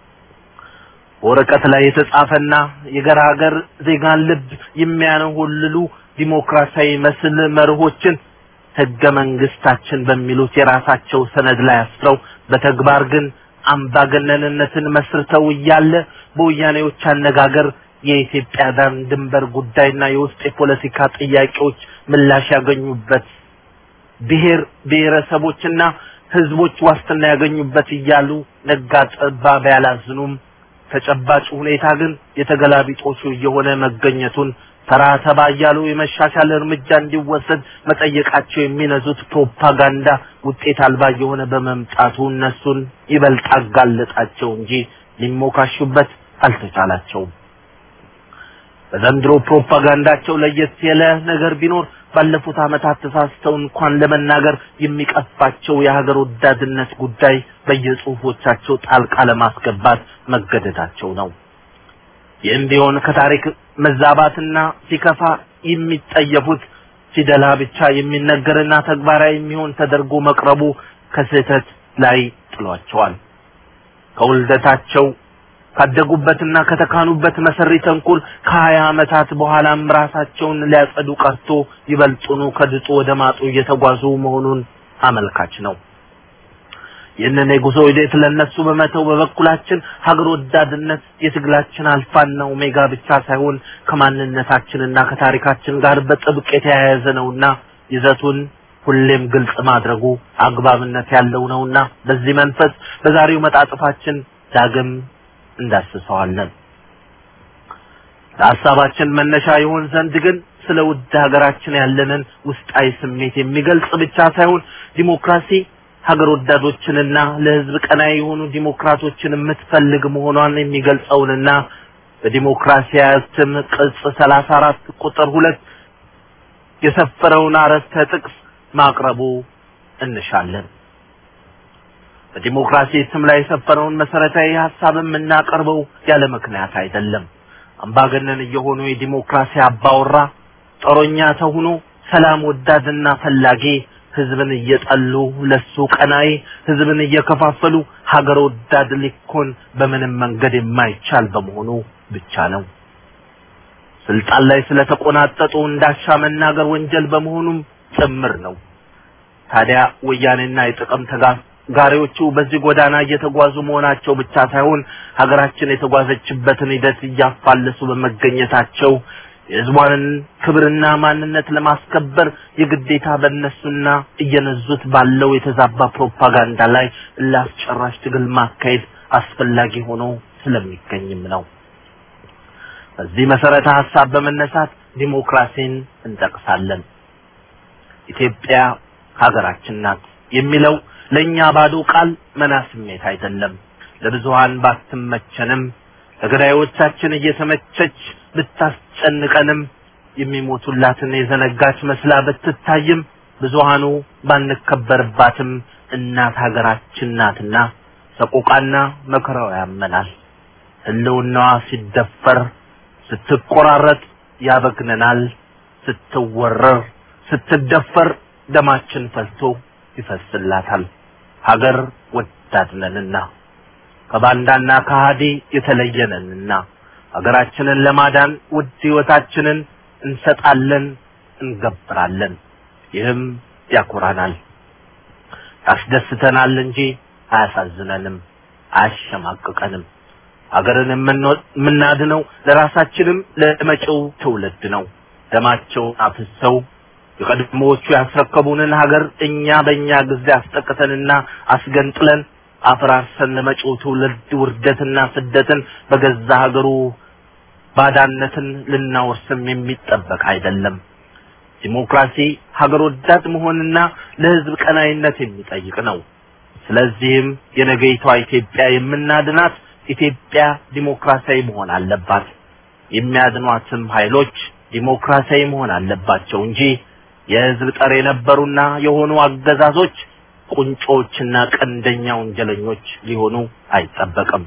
በወረቀት ላይ የተጻፈና የገራገር ዜጋን ልብ የሚያነሆልሉ ዲሞክራሲያዊ መስል መርሆችን ህገ መንግስታችን በሚሉት የራሳቸው ሰነድ ላይ አስፍረው በተግባር ግን አምባገነንነትን መስርተው እያለ በወያኔዎች አነጋገር የኢትዮጵያ ዳር ድንበር ጉዳይና የውስጥ የፖለቲካ ጥያቄዎች ምላሽ ያገኙበት ብሔር ብሔረሰቦችና ህዝቦች ዋስትና ያገኙበት እያሉ ነጋ ጠባ ቢያላዝኑም ተጨባጭ ሁኔታ ግን የተገላቢጦሹ እየሆነ መገኘቱን ተራ ተባ እያሉ የመሻሻል እርምጃ እንዲወሰድ መጠየቃቸው የሚነዙት ፕሮፓጋንዳ ውጤት አልባ እየሆነ በመምጣቱ እነሱን ይበልጥ አጋለጣቸው እንጂ ሊሞካሹበት አልተቻላቸውም። በዘንድሮ ፕሮፓጋንዳቸው ለየት ያለ ነገር ቢኖር ባለፉት ዓመታት ተሳስተው እንኳን ለመናገር የሚቀፋቸው የሀገር ወዳድነት ጉዳይ በየጽሁፎቻቸው ጣልቃ ለማስገባት መገደዳቸው ነው። ይህም ቢሆን ከታሪክ መዛባትና ሲከፋ የሚጠየፉት ሲደላ ብቻ የሚነገርና ተግባራዊ የሚሆን ተደርጎ መቅረቡ ከስህተት ላይ ጥሏቸዋል። ከውልደታቸው ካደጉበትና ከተካኑበት መሰሪ ተንኮል ከሀያ ዓመታት በኋላም ራሳቸውን ሊያጸዱ ቀርቶ ይበልጡኑ ከድጡ ወደ ማጡ እየተጓዙ መሆኑን አመልካች ነው። ይህንን የጉዞ ሂደት ለነሱ በመተው በበኩላችን ሀገር ወዳድነት የትግላችን አልፋና ኦሜጋ ብቻ ሳይሆን ከማንነታችንና ከታሪካችን ጋር በጥብቅ የተያያዘ ነውና ይዘቱን ሁሌም ግልጽ ማድረጉ አግባብነት ያለው ነውና በዚህ መንፈስ በዛሬው መጣጥፋችን ዳግም እንዳስሰዋለን። ለሀሳባችን መነሻ ይሆን ዘንድ ግን ስለ ውድ ሀገራችን ያለንን ውስጣዊ ስሜት የሚገልጽ ብቻ ሳይሆን ዲሞክራሲ ሀገር ወዳዶችንና ለሕዝብ ቀናይ የሆኑ ዲሞክራቶችን የምትፈልግ መሆኗን የሚገልጸውንና በዲሞክራሲ እትም ቅጽ ሰላሳ አራት ቁጥር ሁለት የሰፈረውን አረፍተ ጥቅስ ማቅረቡ እንሻለን። በዲሞክራሲ ስም ላይ የሰፈረውን መሰረታዊ ሀሳብ የምናቀርበው ያለ ምክንያት አይደለም። አምባገነን እየሆኑ የዲሞክራሲ አባወራ ጦረኛ ተሁኖ ሰላም ወዳድና ፈላጊ ህዝብን እየጠሉ ለሱ ቀናይ ህዝብን እየከፋፈሉ ሀገር ወዳድ ሊኮን በምንም መንገድ የማይቻል በመሆኑ ብቻ ነው። ስልጣን ላይ ስለተቆናጠጡ እንዳሻ መናገር ወንጀል በመሆኑም ጭምር ነው። ታዲያ ወያኔና የጥቅም ተጋሪዎቹ በዚህ ጎዳና እየተጓዙ መሆናቸው ብቻ ሳይሆን ሀገራችን የተጓዘችበትን ሂደት እያፋለሱ በመገኘታቸው የህዝቧንን ክብርና ማንነት ለማስከበር የግዴታ በእነሱና እየነዙት ባለው የተዛባ ፕሮፓጋንዳ ላይ ላስጨራሽ ትግል ማካሄድ አስፈላጊ ሆኖ ስለሚገኝም ነው። በዚህ መሰረተ ሀሳብ በመነሳት ዲሞክራሲን እንጠቅሳለን። ኢትዮጵያ ሀገራችን ናት የሚለው ለእኛ ባዶ ቃል መና ስሜት አይደለም። ለብዙሃን ባትመቸንም ለገዳዮቻችን እየተመቸች ብታስጨንቀንም የሚሞቱላትን የዘነጋች መስላ ብትታይም ብዙሃኑ ባንከበርባትም እናት ሀገራችን ናትና ሰቆቃና መከራው ያመናል። ህልውናዋ ሲደፈር ስትቆራረጥ ያበግነናል። ስትወረር ስትደፈር ደማችን ፈልቶ ይፈስላታል። ሀገር ወዳድነንና ከባንዳና ከሃዲ የተለየነንና ሀገራችንን ለማዳን ውድ ህይወታችንን እንሰጣለን፣ እንገብራለን። ይህም ያኮራናል፣ ያስደስተናል እንጂ አያሳዝነንም፣ አያሸማቅቀንም። ሀገርን የምናድነው ለራሳችንም ለመጪው ትውልድ ነው። ደማቸውን አፍሰው የቀድሞዎቹ ያስረከቡንን ሀገር እኛ በእኛ ጊዜ አስጠቅተንና አስገንጥለን አፈራርሰን ለመጪው ትውልድ ውርደትና ስደትን በገዛ ሀገሩ ባዳነትን ልናወርስም የሚጠበቅ አይደለም። ዲሞክራሲ ሀገር ወዳድ መሆንና ለህዝብ ቀናይነት የሚጠይቅ ነው። ስለዚህም የነገይቷ ኢትዮጵያ የምናድናት ኢትዮጵያ ዲሞክራሲያዊ መሆን አለባት። የሚያድኗትም ኃይሎች ዲሞክራሲያዊ መሆን አለባቸው እንጂ የህዝብ ጠር የነበሩና የሆኑ አገዛዞች ቁንጮችና ቀንደኛ ወንጀለኞች ሊሆኑ አይጠበቅም።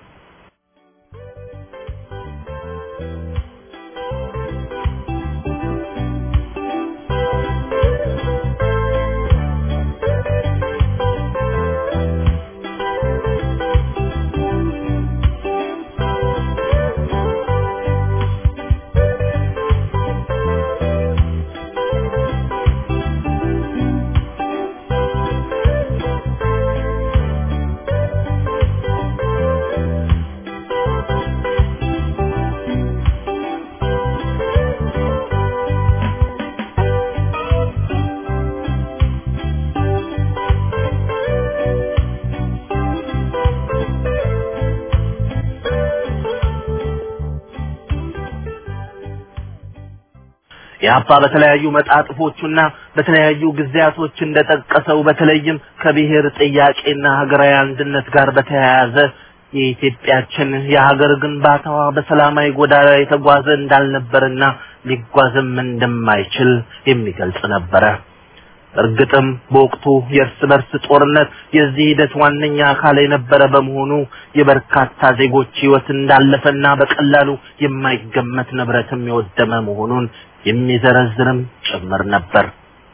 የአባ በተለያዩ መጣጥፎቹና በተለያዩ ጊዜያቶች እንደጠቀሰው በተለይም ከብሔር ጥያቄና ሀገራዊ አንድነት ጋር በተያያዘ የኢትዮጵያችን የሀገር ግንባታዋ በሰላማዊ ጎዳና የተጓዘ እንዳልነበርና ሊጓዝም እንደማይችል የሚገልጽ ነበረ። እርግጥም በወቅቱ የእርስ በርስ ጦርነት የዚህ ሂደት ዋነኛ አካል የነበረ በመሆኑ የበርካታ ዜጎች ሕይወት እንዳለፈና በቀላሉ የማይገመት ንብረትም የወደመ መሆኑን የሚዘረዝርም ጭምር ነበር።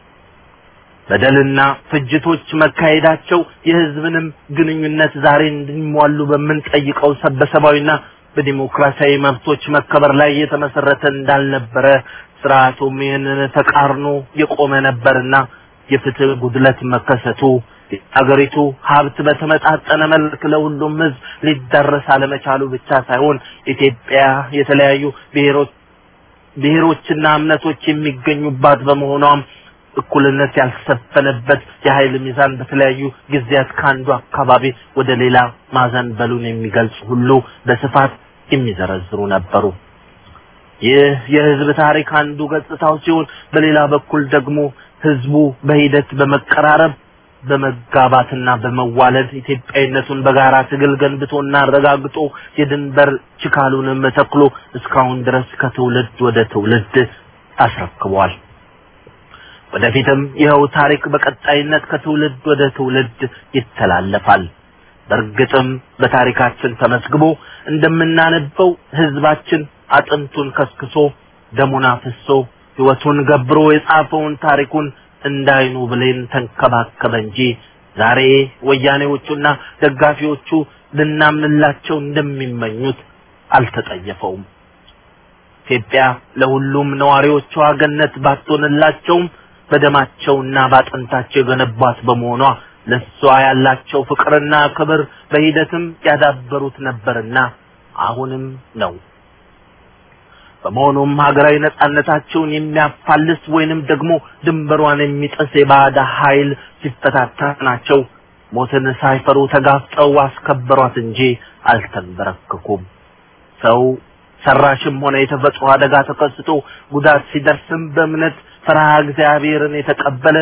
በደልና ፍጅቶች መካሄዳቸው የሕዝብንም ግንኙነት ዛሬ እንዲሟሉ በምንጠይቀው ሰበሰባዊና በዲሞክራሲያዊ መብቶች መከበር ላይ የተመሰረተ እንዳልነበረ ስርዓቱም ይህንን ተቃርኖ የቆመ ነበርና የፍትህ ጉድለት መከሰቱ የሀገሪቱ ሀብት በተመጣጠነ መልክ ለሁሉም ህዝብ ሊዳረስ አለመቻሉ ብቻ ሳይሆን ኢትዮጵያ የተለያዩ ብሔሮች ብሔሮችና እምነቶች የሚገኙባት በመሆኗም እኩልነት ያልሰፈነበት የኃይል ሚዛን በተለያዩ ጊዜያት ከአንዱ አካባቢ ወደ ሌላ ማዘንበሉን የሚገልጹ ሁሉ በስፋት የሚዘረዝሩ ነበሩ። ይህ የህዝብ ታሪክ አንዱ ገጽታው ሲሆን፣ በሌላ በኩል ደግሞ ህዝቡ በሂደት በመቀራረብ በመጋባትና በመዋለድ ኢትዮጵያዊነቱን በጋራ ትግል ገንብቶና አረጋግጦ የድንበር ችካሉንም ተክሎ እስካሁን ድረስ ከትውልድ ወደ ትውልድ አስረክቧል። ወደፊትም ይኸው ታሪክ በቀጣይነት ከትውልድ ወደ ትውልድ ይተላለፋል። በእርግጥም በታሪካችን ተመዝግቦ እንደምናነበው ህዝባችን አጥንቱን ከስክሶ ደሙን አፍሶ ህይወቱን ገብሮ የጻፈውን ታሪኩን እንዳይኑ ብሌን ተንከባከበ እንጂ ዛሬ ወያኔዎቹና ደጋፊዎቹ ልናምንላቸው እንደሚመኙት አልተጠየፈውም። ኢትዮጵያ ለሁሉም ነዋሪዎቿ ገነት ባትሆንላቸውም በደማቸውና ባጥንታቸው የገነቧት በመሆኗ ለሷ ያላቸው ፍቅርና ክብር በሂደትም ያዳበሩት ነበርና አሁንም ነው። በመሆኑም ሀገራዊ ነጻነታቸውን የሚያፋልስ ወይንም ደግሞ ድንበሯን የሚጥስ የባዕድ ኃይል ሲፈታተናቸው ሞትን ሳይፈሩ ተጋፍጠው አስከበሯት እንጂ አልተንበረከኩም። ሰው ሰራሽም ሆነ የተፈጥሮ አደጋ ተከስቶ ጉዳት ሲደርስም በእምነት ፈርሃ እግዚአብሔርን የተቀበለ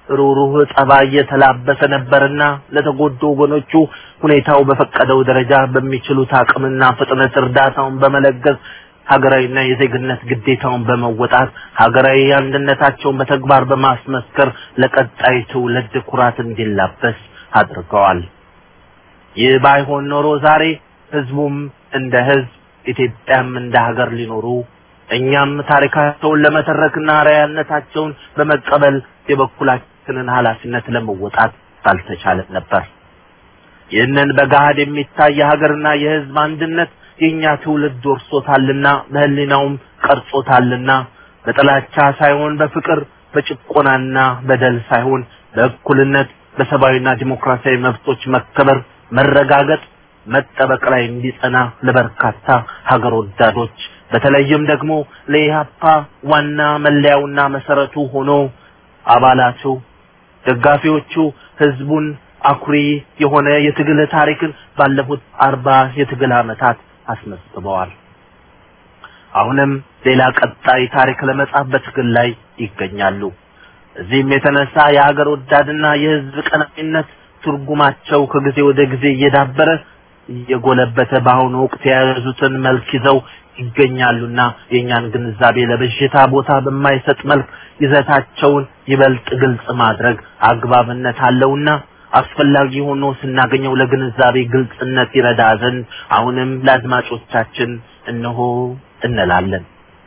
ሩሩህ ጠባይ የተላበሰ ነበርና ለተጎዱ ወገኖቹ ሁኔታው በፈቀደው ደረጃ በሚችሉት አቅምና ፍጥነት እርዳታውን በመለገስ ሀገራዊና የዜግነት ግዴታውን በመወጣት ሀገራዊ አንድነታቸውን በተግባር በማስመስከር ለቀጣይ ትውልድ ኩራት እንዲላበስ አድርገዋል። ይህ ባይሆን ኖሮ ዛሬ ህዝቡም እንደ ህዝብ ኢትዮጵያም እንደ ሀገር ሊኖሩ እኛም ታሪካቸውን ለመተረክና አርአያነታቸውን በመቀበል የበኩላችንን ኃላፊነት ለመወጣት ባልተቻለን ነበር። ይህንን በገሃድ የሚታይ የሀገርና የህዝብ አንድነት የእኛ ትውልድ ወርሶታልና በህሊናውም ቀርጾታልና በጥላቻ ሳይሆን በፍቅር በጭቆናና በደል ሳይሆን በእኩልነት በሰብአዊና ዲሞክራሲያዊ መብቶች መከበር መረጋገጥ መጠበቅ ላይ እንዲጸና ለበርካታ ሀገር ወዳዶች በተለይም ደግሞ ለኢህአፓ ዋና መለያውና መሰረቱ ሆኖ አባላቱ፣ ደጋፊዎቹ ህዝቡን አኩሪ የሆነ የትግል ታሪክን ባለፉት አርባ የትግል ዓመታት አስመዝግበዋል። አሁንም ሌላ ቀጣይ ታሪክ ለመጻፍ በትግል ላይ ይገኛሉ። እዚህም የተነሳ የሀገር ወዳድና የህዝብ ቀናኢነት ትርጉማቸው ከጊዜ ወደ ጊዜ እየዳበረ እየጎለበተ በአሁኑ ወቅት የያዙትን መልክ ይዘው ይገኛሉና የእኛን ግንዛቤ ለብዥታ ቦታ በማይሰጥ መልክ ይዘታቸውን ይበልጥ ግልጽ ማድረግ አግባብነት አለውና አስፈላጊ ሆኖ ስናገኘው ለግንዛቤ ግልጽነት ይረዳ ዘንድ አሁንም ለአድማጮቻችን እነሆ እንላለን።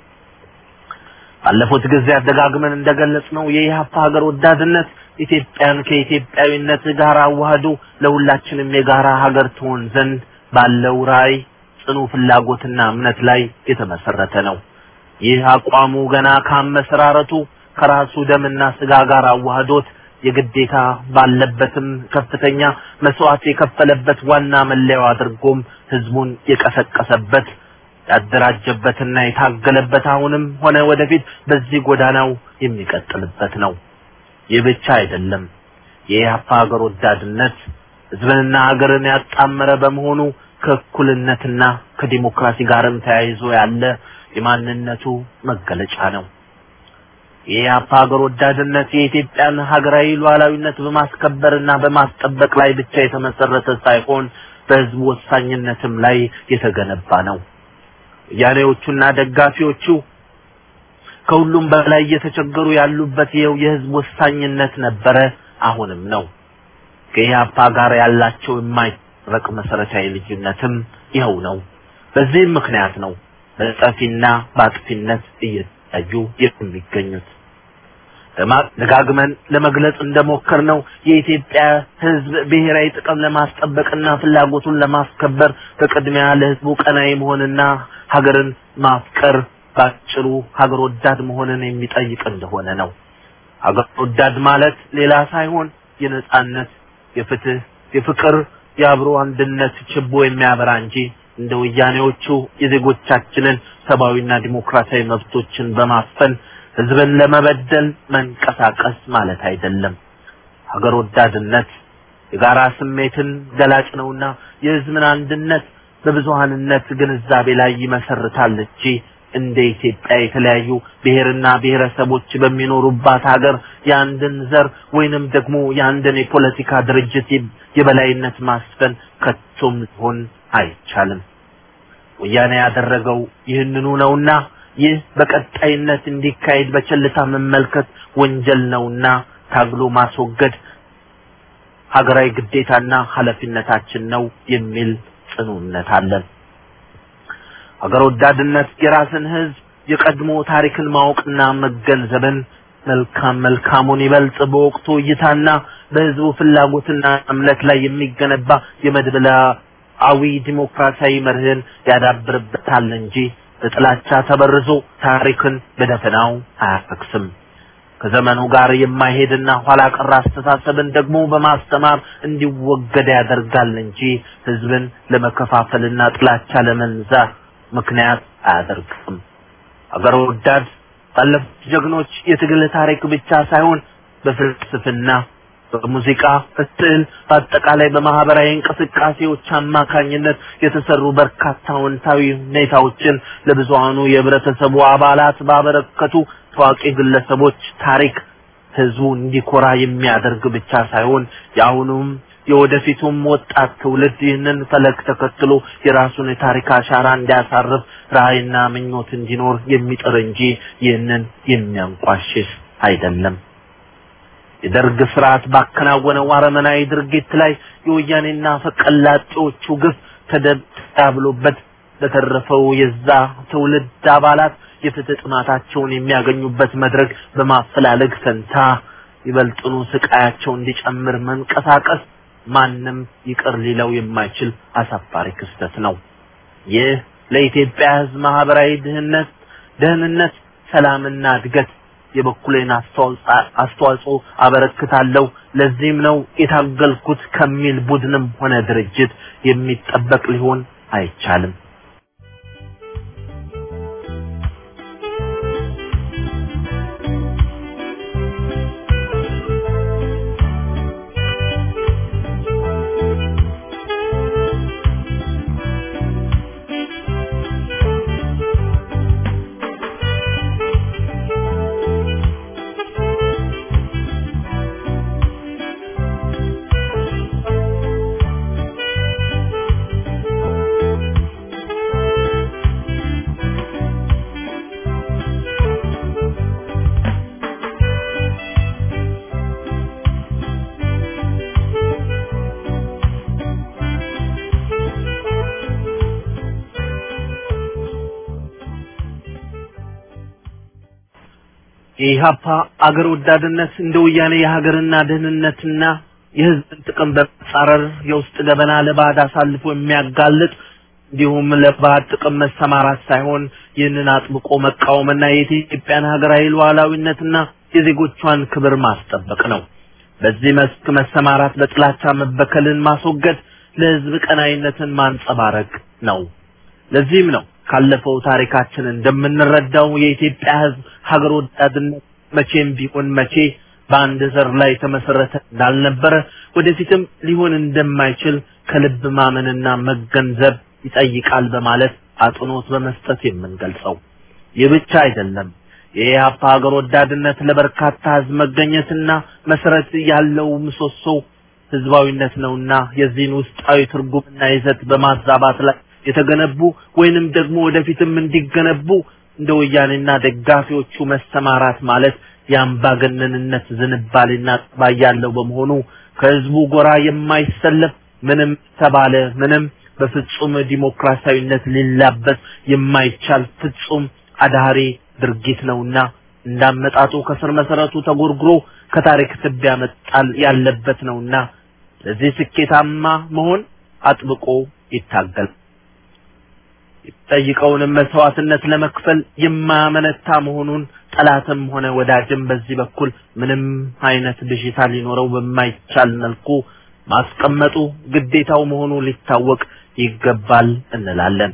ባለፉት ጊዜያት ደጋግመን እንደገለጽነው የኢህአፓ ሀገር ወዳድነት ኢትዮጵያን ከኢትዮጵያዊነት ጋር አዋህዶ ለሁላችንም የጋራ ሀገር ትሆን ዘንድ ባለው ራዕይ ጽኑ ፍላጎትና እምነት ላይ የተመሰረተ ነው። ይህ አቋሙ ገና ካመሰራረቱ ከራሱ ደምና ስጋ ጋር አዋህዶት የግዴታ ባለበትም ከፍተኛ መስዋዕት የከፈለበት ዋና መለያው አድርጎም ህዝቡን የቀሰቀሰበት ያደራጀበትና የታገለበት አሁንም ሆነ ወደፊት በዚህ ጎዳናው የሚቀጥልበት ነው። ይህ ብቻ አይደለም። የኢህአፓ ሀገር ወዳድነት ህዝብንና ሀገርን ያጣመረ በመሆኑ ከእኩልነትና ከዲሞክራሲ ጋርም ተያይዞ ያለ የማንነቱ መገለጫ ነው። የኢህአፓ ሀገር ወዳድነት የኢትዮጵያን ሀገራዊ ሉዓላዊነት በማስከበርና በማስጠበቅ ላይ ብቻ የተመሰረተ ሳይሆን በህዝቡ ወሳኝነትም ላይ የተገነባ ነው። ወያኔዎቹና ደጋፊዎቹ ከሁሉም በላይ እየተቸገሩ ያሉበት ይኸው የህዝብ ወሳኝነት ነበረ፣ አሁንም ነው። ከኢህአፓ ጋር ያላቸው የማይረቅ መሰረታዊ ልዩነትም ይኸው ነው። በዚህም ምክንያት ነው በጠፊና በአጥፊነት እየታዩ የሚገኙት። ደጋግመን ለመግለጽ እንደሞከር ነው የኢትዮጵያ ህዝብ ብሔራዊ ጥቅም ለማስጠበቅና ፍላጎቱን ለማስከበር በቅድሚያ ለህዝቡ ቀናይ መሆንና ሀገርን ማፍቀር ባጭሩ ሀገር ወዳድ መሆንን የሚጠይቅ እንደሆነ ነው። ሀገር ወዳድ ማለት ሌላ ሳይሆን የነጻነት፣ የፍትህ፣ የፍቅር፣ የአብሮ አንድነት ችቦ የሚያበራ እንጂ እንደ ወያኔዎቹ የዜጎቻችንን ሰብአዊና ዲሞክራሲያዊ መብቶችን በማፈን ህዝብን ለመበደል መንቀሳቀስ ማለት አይደለም። ሀገር ወዳድነት የጋራ ስሜትን ገላጭ ነውና የህዝብን አንድነት በብዙሃንነት ግንዛቤ ላይ ይመሰርታል እንጂ እንደ ኢትዮጵያ የተለያዩ ብሔርና ብሔረሰቦች በሚኖሩባት ሀገር የአንድን ዘር ወይንም ደግሞ የአንድን የፖለቲካ ድርጅት የበላይነት ማስፈን ከቶም ሊሆን አይቻልም። ወያኔ ያደረገው ይህንኑ ነውና ይህ በቀጣይነት እንዲካሄድ በቸልታ መመልከት ወንጀል ነውና ታግሎ ማስወገድ ሀገራዊ ግዴታና ኃላፊነታችን ነው የሚል ጽኑ እምነት አለን። ሀገር ወዳድነት የራስን ህዝብ የቀድሞ ታሪክን ማወቅና መገንዘብን መልካም መልካሙን ይበልጥ በወቅቱ እይታና በህዝቡ ፍላጎትና እምነት ላይ የሚገነባ የመድብላዊ ዲሞክራሲያዊ መርህን ያዳብርበታል እንጂ በጥላቻ ተበርዞ ታሪክን በደፈናው አያፈክስም። ከዘመኑ ጋር የማይሄድና ኋላ ቀር አስተሳሰብን ደግሞ በማስተማር እንዲወገድ ያደርጋል እንጂ ህዝብን ለመከፋፈልና ጥላቻ ለመንዛት ምክንያት አያደርግም። አገር ወዳድ ባለፉት ጀግኖች የትግል ታሪክ ብቻ ሳይሆን በፍልስፍና፣ በሙዚቃ፣ በስዕል፣ በአጠቃላይ በማህበራዊ እንቅስቃሴዎች አማካኝነት የተሰሩ በርካታ አዎንታዊ ሁኔታዎችን ለብዙሃኑ የህብረተሰቡ አባላት ባበረከቱ ታዋቂ ግለሰቦች ታሪክ ህዝቡ እንዲኮራ የሚያደርግ ብቻ ሳይሆን የአሁኑም የወደፊቱም ወጣት ትውልድ ይህንን ፈለግ ተከትሎ የራሱን የታሪክ አሻራ እንዲያሳርፍ ራዕይና ምኞት እንዲኖር የሚጥር እንጂ ይህንን የሚያንቋሽሽ አይደለም። የደርግ ስርዓት ባከናወነው አረመናዊ ድርጊት ላይ የወያኔና ፈቀላጤዎቹ ግፍ ተደብሎበት በተረፈው የዛ ትውልድ አባላት የፍትህ ጥማታቸውን የሚያገኙበት መድረክ በማፈላለግ ፈንታ ይበልጥኑ ስቃያቸው እንዲጨምር መንቀሳቀስ ማንም ይቅር ሊለው የማይችል አሳፋሪ ክስተት ነው። ይህ ለኢትዮጵያ ሕዝብ ማህበራዊ ድህነት፣ ደህንነት፣ ሰላምና እድገት የበኩሌን አስተዋጽኦ አበረክታለሁ። ለዚህም ነው የታገልኩት ከሚል ቡድንም ሆነ ድርጅት የሚጠበቅ ሊሆን አይቻልም። የኢህአፓ አገር ወዳድነት እንደ ወያኔ የሀገርና ደህንነትና የህዝብን ጥቅም በመጻረር የውስጥ ገበና ለባዕድ አሳልፎ የሚያጋልጥ እንዲሁም ለባዕድ ጥቅም መሰማራት ሳይሆን ይህንን አጥብቆ መቃወምና የኢትዮጵያን ሀገራዊ ሉዓላዊነትና የዜጎቿን ክብር ማስጠበቅ ነው። በዚህ መስክ መሰማራት በጥላቻ መበከልን ማስወገድ፣ ለህዝብ ቀናይነትን ማንጸባረቅ ነው። ለዚህም ነው ካለፈው ታሪካችን እንደምንረዳው የኢትዮጵያ ህዝብ ሀገር ወዳድነት መቼም ቢሆን መቼ በአንድ ዘር ላይ የተመሰረተ እንዳልነበረ ወደፊትም ሊሆን እንደማይችል ከልብ ማመንና መገንዘብ ይጠይቃል በማለት አጽንኦት በመስጠት የምንገልጸው። ይህ ብቻ አይደለም። የኢህአፓ ሀገር ወዳድነት ለበርካታ ህዝብ መገኘትና መሰረት ያለው ምሰሶ ህዝባዊነት ነውና የዚህን ውስጣዊ ትርጉምና ይዘት በማዛባት ላይ የተገነቡ ወይንም ደግሞ ወደፊትም እንዲገነቡ እንደ ወያኔና ደጋፊዎቹ መሰማራት ማለት የአምባገነንነት ዝንባሌና ጠባይ ያለው በመሆኑ ከህዝቡ ጎራ የማይሰለፍ ምንም ተባለ ምንም በፍጹም ዲሞክራሲያዊነት ሊላበስ የማይቻል ፍጹም አዳሪ ድርጊት ነውና እንዳመጣጡ ከስር መሰረቱ ተጎርግሮ ከታሪክ ትቢያ መጣል ያለበት ነውና ለዚህ ስኬታማ መሆን አጥብቆ ይታገል። የሚጠይቀውንም መስዋዕትነት ለመክፈል የማያመነታ መሆኑን ጠላትም ሆነ ወዳጅም በዚህ በኩል ምንም አይነት ብዥታ ሊኖረው በማይቻል መልኩ ማስቀመጡ ግዴታው መሆኑ ሊታወቅ ይገባል እንላለን።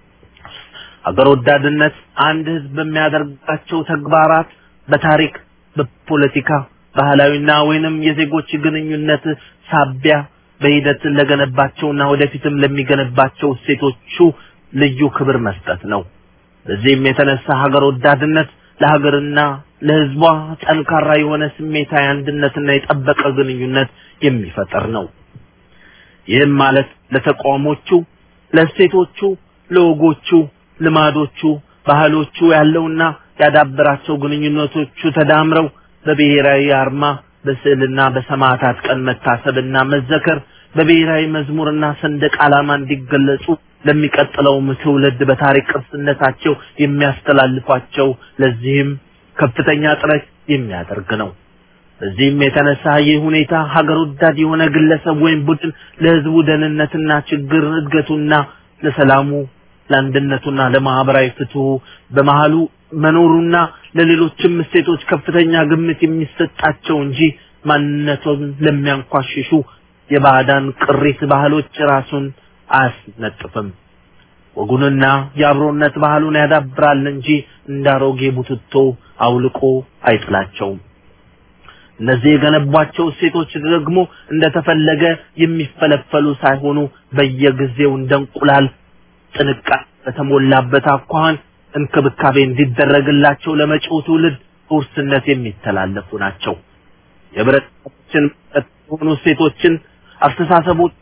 አገር ወዳድነት አንድ ህዝብ በሚያደርጋቸው ተግባራት በታሪክ፣ በፖለቲካ፣ ባህላዊና ወይንም የዜጎች ግንኙነት ሳቢያ በሂደት ለገነባቸውና ወደፊትም ለሚገነባቸው እሴቶቹ ልዩ ክብር መስጠት ነው። በዚህም የተነሳ ሀገር ወዳድነት ለሀገርና ለህዝቧ ጠንካራ የሆነ ስሜታዊ አንድነትና የጠበቀ ግንኙነት የሚፈጠር ነው። ይህም ማለት ለተቋሞቹ፣ ለእሴቶቹ፣ ለወጎቹ፣ ልማዶቹ፣ ባህሎቹ ያለውና ያዳበራቸው ግንኙነቶቹ ተዳምረው በብሔራዊ አርማ በስዕልና በሰማዕታት ቀን መታሰብና መዘከር በብሔራዊ መዝሙርና ሰንደቅ ዓላማ እንዲገለጹ ለሚቀጥለውም ትውልድ በታሪክ ቅርስነታቸው የሚያስተላልፏቸው ለዚህም ከፍተኛ ጥረት የሚያደርግ ነው። በዚህም የተነሳ ይህ ሁኔታ ሀገር ወዳድ የሆነ ግለሰብ ወይም ቡድን ለህዝቡ ደህንነትና ችግር እድገቱና ለሰላሙ ለአንድነቱና ለማህበራዊ ፍትሁ በመሃሉ መኖሩና ለሌሎችም እሴቶች ከፍተኛ ግምት የሚሰጣቸው እንጂ ማንነቱን ለሚያንኳሽሹ የባዕዳን ቅሪት ባህሎች ራሱን አያስነጥፍም። ወጉንና የአብሮነት ባህሉን ያዳብራል እንጂ እንዳሮጌ ቡትቶ አውልቆ አይጥላቸውም። እነዚህ የገነቧቸው እሴቶች ደግሞ እንደተፈለገ የሚፈለፈሉ ሳይሆኑ በየጊዜው እንደ እንቁላል ጥንቃቄ በተሞላበት አኳኋን እንክብካቤ እንዲደረግላቸው ለመጪው ትውልድ በውርስነት የሚተላለፉ ናቸው። የህብረተሰባችን የሆኑ እሴቶችን፣ አስተሳሰቦች፣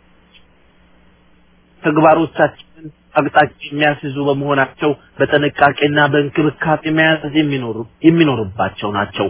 ተግባሮቻችንን አቅጣጫ የሚያስይዙ በመሆናቸው በጥንቃቄና በእንክብካቤ መያዝ የሚኖሩ የሚኖርባቸው ናቸው።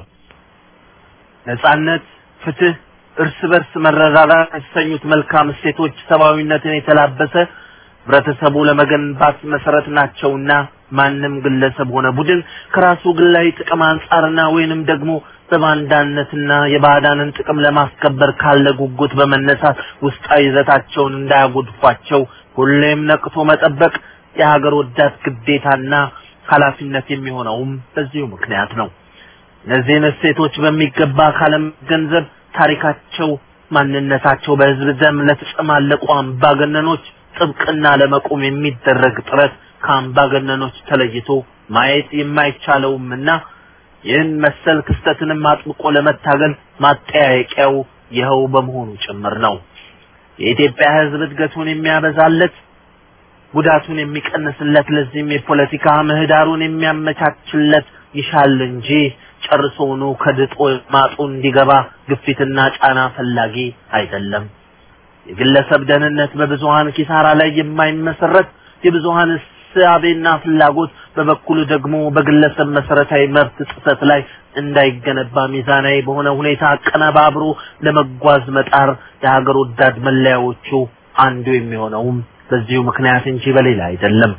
ነጻነት፣ ፍትህ፣ እርስ በርስ መረዳዳት የተሰኙት መልካም እሴቶች ሰብአዊነትን የተላበሰ ህብረተሰቡ ለመገንባት መሰረት ናቸውና ማንም ግለሰብ ሆነ ቡድን ከራሱ ግላዊ ጥቅም አንጻርና ወይንም ደግሞ በባንዳነትና የባዕዳንን ጥቅም ለማስከበር ካለ ጉጉት በመነሳት ውስጣዊ ይዘታቸውን እንዳያጎድፏቸው ሁሌም ነቅቶ መጠበቅ የሀገር ወዳድ ግዴታና ኃላፊነት የሚሆነውም በዚሁ ምክንያት ነው። እነዚህን እሴቶች በሚገባ ካለመገንዘብ ታሪካቸው፣ ማንነታቸው በህዝብ ደም ለተጨማለቁ አምባገነኖች ጥብቅና ለመቆም የሚደረግ ጥረት ከአምባገነኖች ተለይቶ ማየት የማይቻለውምና ይህን መሰል ክስተትንም አጥብቆ ለመታገል ማጠያየቂያው ይኸው በመሆኑ ጭምር ነው። የኢትዮጵያ ህዝብ እድገቱን የሚያበዛለት ጉዳቱን የሚቀንስለት ለዚህም የፖለቲካ ምህዳሩን የሚያመቻችለት ይሻል እንጂ ጨርሶውኑ ከድጦ ማጡ እንዲገባ ግፊትና ጫና ፈላጊ አይደለም። የግለሰብ ደህንነት በብዙሃን ኪሳራ ላይ የማይመሰረት የብዙሃን እሳቤና ፍላጎት በበኩሉ ደግሞ በግለሰብ መሰረታዊ መብት ጥሰት ላይ እንዳይገነባ ሚዛናዊ በሆነ ሁኔታ አቀነባብሮ ለመጓዝ መጣር የሀገር ወዳድ መለያዎቹ አንዱ የሚሆነውም በዚሁ ምክንያት እንጂ በሌላ አይደለም።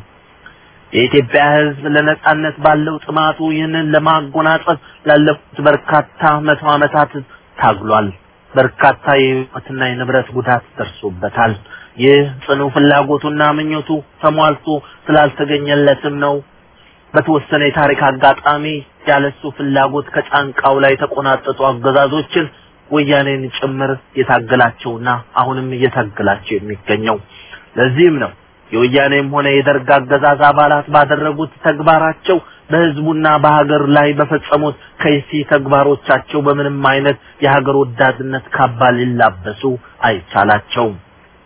የኢትዮጵያ ህዝብ ለነጻነት ባለው ጥማቱ ይህንን ለማጎናጸፍ ላለፉት በርካታ መቶ ዓመታት ታግሏል። በርካታ የህይወትና የንብረት ጉዳት ደርሶበታል። ይህ ጽኑ ፍላጎቱና ምኞቱ ተሟልቶ ስላልተገኘለትም ነው በተወሰነ የታሪክ አጋጣሚ ያለሱ ፍላጎት ከጫንቃው ላይ የተቆናጠጡ አገዛዞችን ወያኔን ጭምር የታገላቸውና አሁንም እየታገላቸው የሚገኘው። ለዚህም ነው የወያኔም ሆነ የደርግ አገዛዝ አባላት ባደረጉት ተግባራቸው በህዝቡና በሀገር ላይ በፈጸሙት ከይሲ ተግባሮቻቸው በምንም አይነት የሀገር ወዳድነት ካባ ሊላበሱ አይቻላቸውም።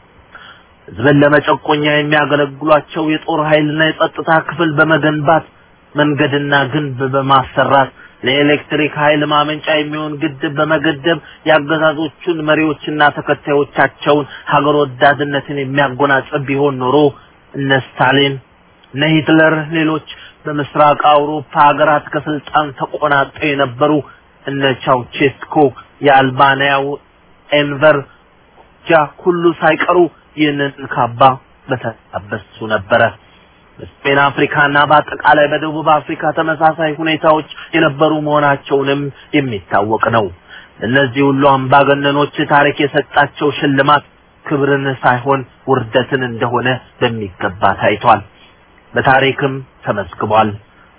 ህዝብን ለመጨቆኛ የሚያገለግሏቸው የጦር ኃይልና የጸጥታ ክፍል በመገንባት መንገድና ግንብ በማሰራት ለኤሌክትሪክ ኃይል ማመንጫ የሚሆን ግድብ በመገደብ የአገዛዞቹን መሪዎችና ተከታዮቻቸውን ሀገር ወዳድነትን የሚያጎናጽፍ ቢሆን ኖሮ እነ ስታሊን እነ ሂትለር ሌሎች በምስራቅ አውሮፓ ሀገራት ከስልጣን ተቆናጠው የነበሩ እነ ቻውቼስኮ የአልባንያው ኤንቨር ጃ ሁሉ ሳይቀሩ ይህንን ካባ በተላበሱ ነበረ። በስፔን አፍሪካና በአጠቃላይ በደቡብ አፍሪካ ተመሳሳይ ሁኔታዎች የነበሩ መሆናቸውንም የሚታወቅ ነው። እነዚህ ሁሉ አምባገነኖች ታሪክ የሰጣቸው ሽልማት ክብርን ሳይሆን ውርደትን እንደሆነ በሚገባ ታይቷል። በታሪክም ተመዝግቧል።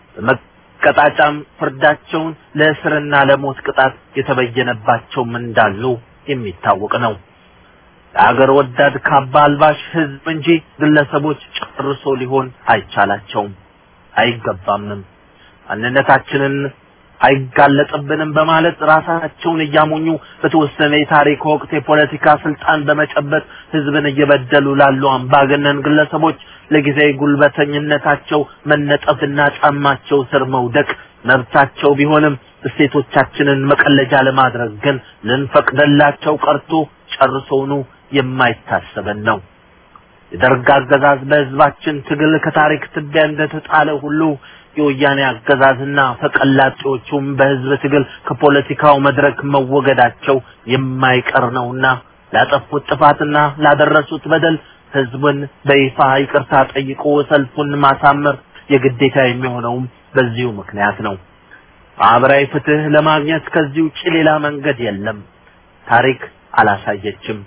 በመቀጣጫም ፍርዳቸውን ለእስርና ለሞት ቅጣት የተበየነባቸውም እንዳሉ የሚታወቅ ነው። ለአገር ወዳድ ካባ አልባሽ ህዝብ እንጂ ግለሰቦች ጨርሶ ሊሆን አይቻላቸውም፣ አይገባምም። ማንነታችንን አይጋለጥብንም በማለት ራሳቸውን እያሞኙ በተወሰነ የታሪክ ወቅት የፖለቲካ ስልጣን በመጨበጥ ህዝብን እየበደሉ ላሉ አምባገነን ግለሰቦች ለጊዜያዊ ጉልበተኝነታቸው መነጠፍና ጫማቸው ስር መውደቅ መብታቸው ቢሆንም እሴቶቻችንን መቀለጃ ለማድረግ ግን ልንፈቅደላቸው ቀርቶ ጨርሶውኑ የማይታሰበን ነው። የደርግ አገዛዝ በህዝባችን ትግል ከታሪክ ትቢያ እንደተጣለ ሁሉ የወያኔ አገዛዝና ፈቀላጤዎቹም በህዝብ ትግል ከፖለቲካው መድረክ መወገዳቸው የማይቀር ነውና ላጠፉት ጥፋትና ላደረሱት በደል ህዝብን በይፋ ይቅርታ ጠይቆ ሰልፉን ማሳመር የግዴታ የሚሆነውም በዚሁ ምክንያት ነው። ማህበራዊ ፍትህ ለማግኘት ከዚህ ውጭ ሌላ መንገድ የለም። ታሪክ አላሳየችም።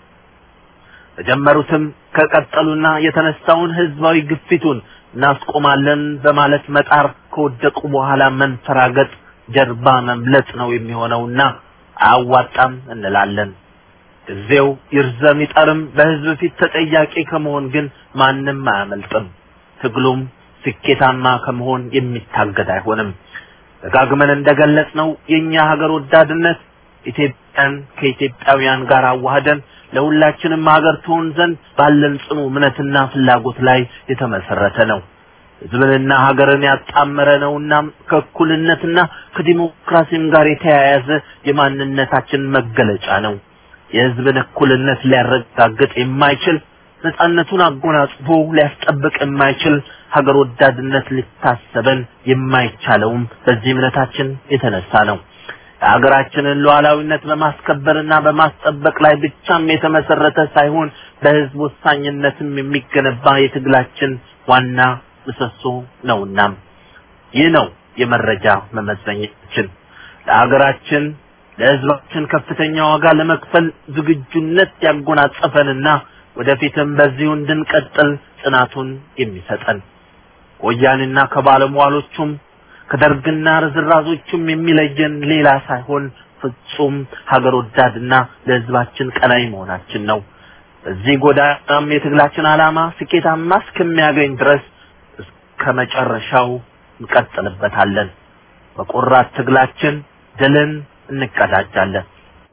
በጀመሩትም ከቀጠሉና የተነሳውን ህዝባዊ ግፊቱን እናስቆማለን በማለት መጣር ከወደቁ በኋላ መንፈራገጥ ጀርባ መምለጥ ነው የሚሆነውና አያዋጣም እንላለን። ጊዜው ይርዘም ይጠርም በህዝብ ፊት ተጠያቂ ከመሆን ግን ማንም አያመልጥም። ትግሉም ስኬታማ ከመሆን የሚታገድ አይሆንም። ደጋግመን እንደገለጽ ነው የኛ ሀገር ወዳድነት ኢትዮጵያን ከኢትዮጵያውያን ጋር አዋህደን ለሁላችንም ሀገር ትሆን ዘንድ ባለን ጽኑ እምነትና ፍላጎት ላይ የተመሰረተ ነው። ህዝብንና ሀገርን ያጣመረ ነውና ከእኩልነትና ከዲሞክራሲም ጋር የተያያዘ የማንነታችን መገለጫ ነው። የህዝብን እኩልነት ሊያረጋግጥ የማይችል ነጻነቱን አጎናጽፎ ሊያስጠብቅ የማይችል ሀገር ወዳድነት ሊታሰበን የማይቻለውም በዚህ እምነታችን የተነሳ ነው። የሀገራችንን ሉዓላዊነት በማስከበርና በማስጠበቅ ላይ ብቻም የተመሰረተ ሳይሆን በህዝብ ወሳኝነትም የሚገነባ የትግላችን ዋና ምሰሶ ነውና ይህ ነው የመረጃ መመዘኛችን። ለሀገራችን ለህዝባችን ከፍተኛ ዋጋ ለመክፈል ዝግጁነት ያጎናጸፈንና ወደፊትም በዚሁ እንድንቀጥል ጽናቱን የሚሰጠን ወያኔና ከባለሟሎቹም ከደርግና ርዝራዞቹም የሚለየን ሌላ ሳይሆን ፍጹም ሀገር ወዳድና ለህዝባችን ቀናይ መሆናችን ነው። በዚህ ጎዳናም የትግላችን ዓላማ ስኬታማ እስከሚያገኝ ድረስ እስከ መጨረሻው እንቀጥልበታለን። በቆራት ትግላችን ድልን እንቀዳጃለን።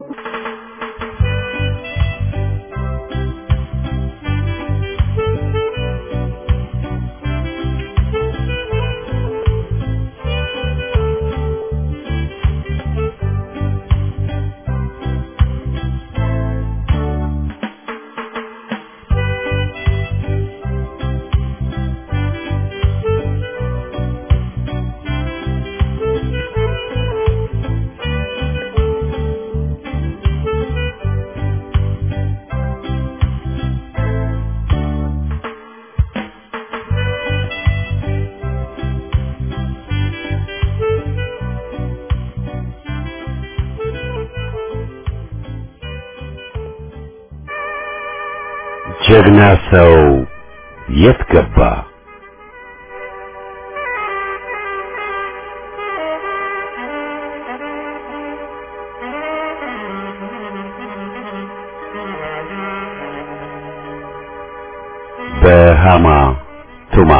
ጀግና ሰው የት ገባ? በሃማ ቱማ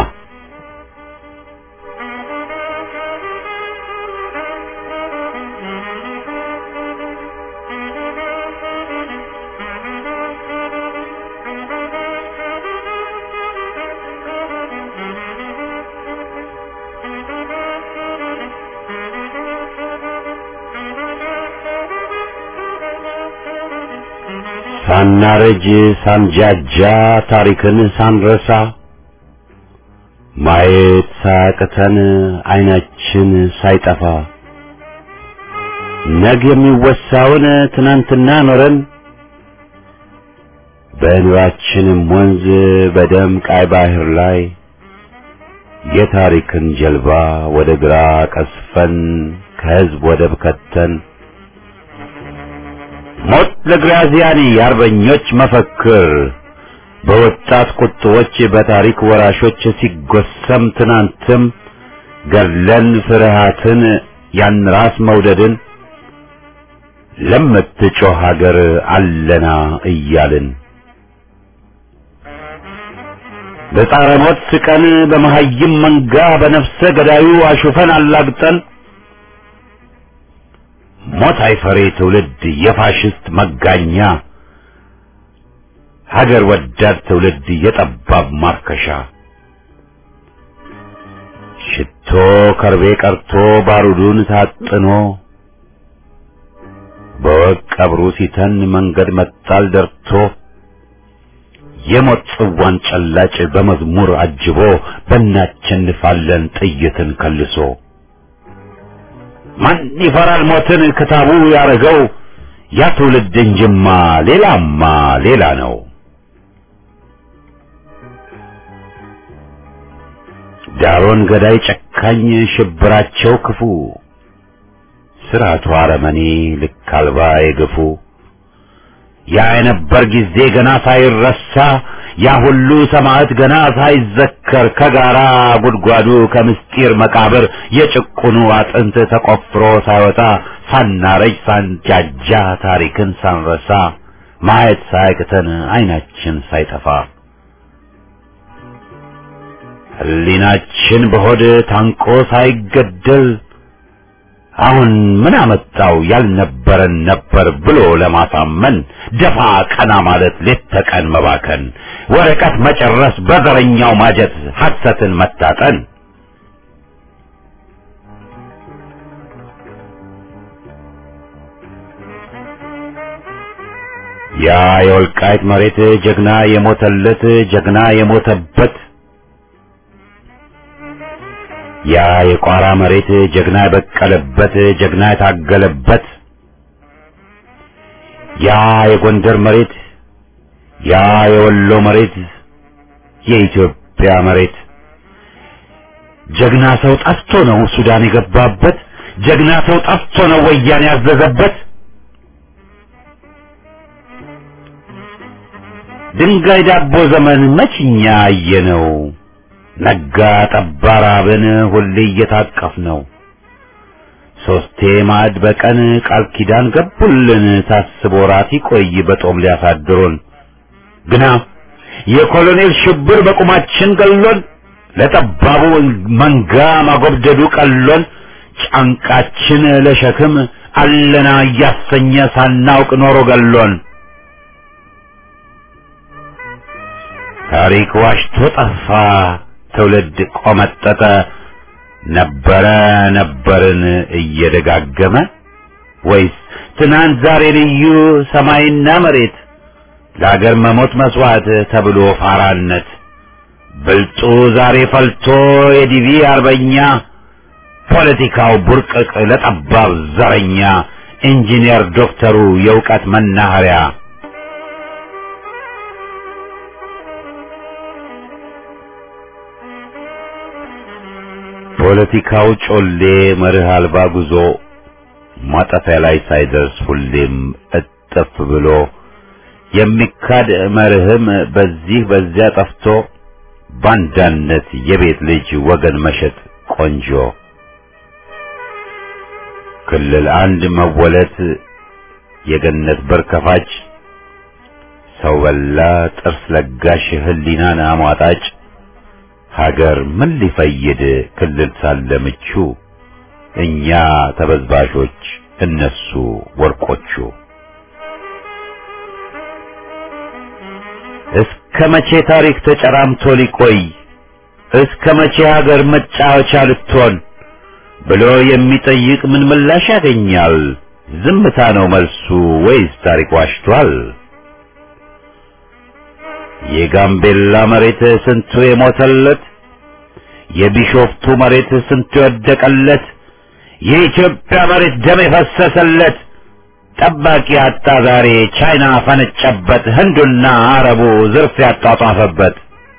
ሳናረጅ ሳንጃጃ ታሪክን ሳንረሳ ማየት ሳያቅተን አይናችን ሳይጠፋ ነገ የሚወሳውን ትናንትና ኖረን በኑራችንም ወንዝ በደም ቃይ ባህር ላይ የታሪክን ጀልባ ወደ ግራ ቀስፈን ከህዝብ ወደብ ከተን ሞት ለግራዚያኒ የአርበኞች መፈክር በወጣት ቁጥቦች በታሪክ ወራሾች ሲጎሰም ትናንትም ገድለን ፍርሃትን ያን ራስ መውደድን ለምትጮህ ሀገር አለና እያልን በጻረ ሞት ስቀን በመሀይም መንጋ በነፍሰ ገዳዩ አሹፈን አላግጠን ሞት አይፈሬ ትውልድ የፋሽስት መጋኛ ሀገር ወዳድ ትውልድ የጠባብ ማርከሻ ሽቶ ከርቤ ቀርቶ ባሩዱን ታጥኖ በወቅ ቀብሩ ሲተን መንገድ መጣል ደርቶ የሞት ጽዋን ጨላጭ በመዝሙር አጅቦ በእናቸንፋለን ጥይትን ከልሶ ማን ይፈራል ሞትን ክታቡ ያረገው ያ ትውልድ እንጅማ ሌላማ ሌላ ነው። ዳሮን ገዳይ ጨካኝ ሽብራቸው ክፉ ስርዓቱ አረመኔ ልክ አልባ የገፉ ያ የነበር ጊዜ ገና ሳይረሳ ያ ሁሉ ሰማዕት ገና ሳይዘከር ከጋራ ጉድጓዱ ከምስጢር መቃብር የጭቁኑ አጥንት ተቆፍሮ ሳይወጣ ሳናረጅ ሳንጃጃ ታሪክን ሳንረሳ ማየት ሳያቅተን አይናችን ሳይጠፋ ሕሊናችን በሆድ ታንቆ ሳይገደል አሁን ምን አመጣው ያልነበረን ነበር ብሎ ለማሳመን ደፋ ቀና ማለት ሌት ተቀን መባከን ወረቀት መጨረስ በዘረኛው ማጀት ሐሰትን መታጠን ያ የወልቃይት መሬት ጀግና የሞተለት ጀግና የሞተበት ያ የቋራ መሬት ጀግና የበቀለበት ጀግና የታገለበት ያ የጎንደር መሬት ያ የወሎ መሬት የኢትዮጵያ መሬት ጀግና ሰው ጠፍቶ ነው ሱዳን የገባበት ጀግና ሰው ጠፍቶ ነው ወያኔ ያዘዘበት ድንጋይ ዳቦ ዘመን መችኛ አየነው ነጋ ጠባ ራብን ሁሌ እየታቀፍ ነው ሶስቴ ማዕድ በቀን ቃል ኪዳን ገቡልን ታስቦ ራት ይቆይ በጦም ሊያሳድሩን ግና የኮሎኔል ሽብር በቁማችን ገሎን ለጠባቡ መንጋ ማጎብደዱ ቀሎን ጫንቃችን ለሸክም አለና እያሰኘ ሳናውቅ ኖሮ ገሎን ታሪክ ዋሽቶ ጠፋ ትውልድ ቆመጠጠ ነበረ ነበርን እየደጋገመ ወይስ ትናንት ዛሬ ልዩ ሰማይና መሬት ለአገር መሞት መስዋዕት ተብሎ ፋራነት ብልጡ ዛሬ ፈልቶ የዲቪ አርበኛ ፖለቲካው ቡርቅቅ ለጠባብ ዘረኛ ኢንጂነር ዶክተሩ የእውቀት መናኸሪያ ፖለቲካው ጮሌ መርህ አልባ ጉዞ ማጠፊያ ላይ ሳይደርስ ሁሌም እጥፍ ብሎ የሚካድ መርህም በዚህ በዚያ ጠፍቶ ባንዳነት የቤት ልጅ ወገን መሸጥ ቆንጆ ክልል አንድ መወለት የገነት በር ከፋጭ ሰው በላ ጥርስ ለጋሽ ህሊናን አሟጣጭ ሀገር ምን ሊፈይድ ክልል ሳለ ምቹ እኛ ተበዝባዦች እነሱ ወርቆቹ እስከ መቼ ታሪክ ተጨራምቶ ሊቆይ እስከ መቼ ሀገር መጫወቻ ልትሆን ብሎ የሚጠይቅ ምን ምላሽ ያገኛል? ዝምታ ነው መልሱ ወይስ ታሪክ ዋሽቷል? የጋምቤላ መሬት ስንቱ የሞተለት፣ የቢሾፍቱ መሬት ስንቱ የወደቀለት፣ የኢትዮጵያ መሬት ደም የፈሰሰለት ጠባቂ አጣ ዛሬ ቻይና ፈነጨበት፣ ህንዱና አረቡ ዝርፍ ያጧጧፈበት።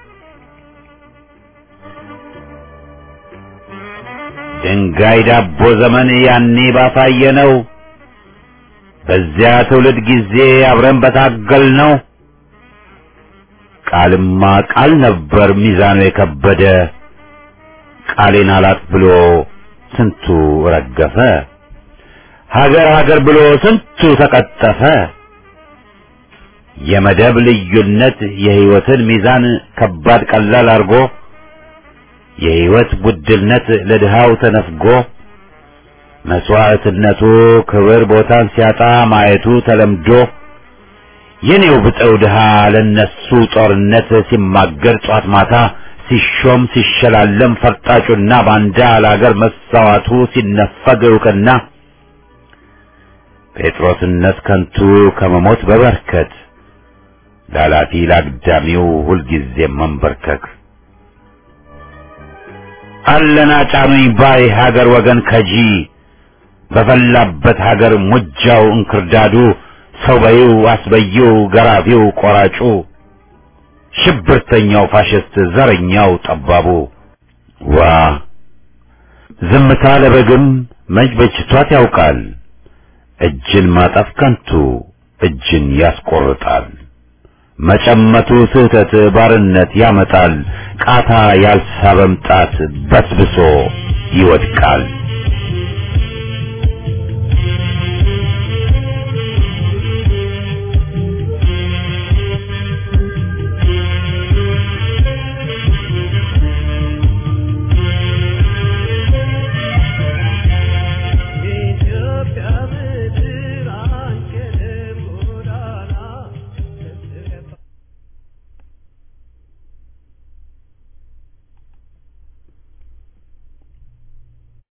ድንጋይ ዳቦ ዘመን ያኔ ባሳየ ነው። በዚያ ትውልድ ጊዜ አብረን በታገል ነው። ቃልማ ቃል ነበር ሚዛኑ የከበደ ቃሌን አላጥ ብሎ ስንቱ ረገፈ። ሀገር ሀገር ብሎ ስንቱ ተቀጠፈ። የመደብ ልዩነት የህይወትን ሚዛን ከባድ ቀላል አርጎ የህይወት ውድነት ለድሃው ተነፍጎ መስዋዕትነቱ ክብር ቦታን ሲያጣ ማየቱ ተለምዶ የኔው ብጠው ድሃ ለነሱ ጦርነት ሲማገር ጧት ማታ ሲሾም ሲሸላለም ፈርጣጩና ባንዳ ለአገር መሳዋቱ ሲነፈግ እውቅና ጴጥሮስነት ከንቱ ከመሞት በበርከት ላላፊ ላግዳሚው ሁልጊዜም መንበርከክ አለና ጫኑኝ ባይ ሀገር ወገን ከጂ በፈላበት ሀገር ሙጃው እንክርዳዱ ሰው በይው አስበይው ገራፊው ቆራጩ ሽብርተኛው ፋሽስት ዘረኛው ጠባቡ ዋ ዝምታ ለበግም መች በጅቷት ያውቃል እጅን ማጠፍ ከንቱ እጅን ያስቆርጣል መጨመቱ ስህተት ባርነት ያመጣል ቃታ ያልሳበም ጣት በስብሶ ይወድቃል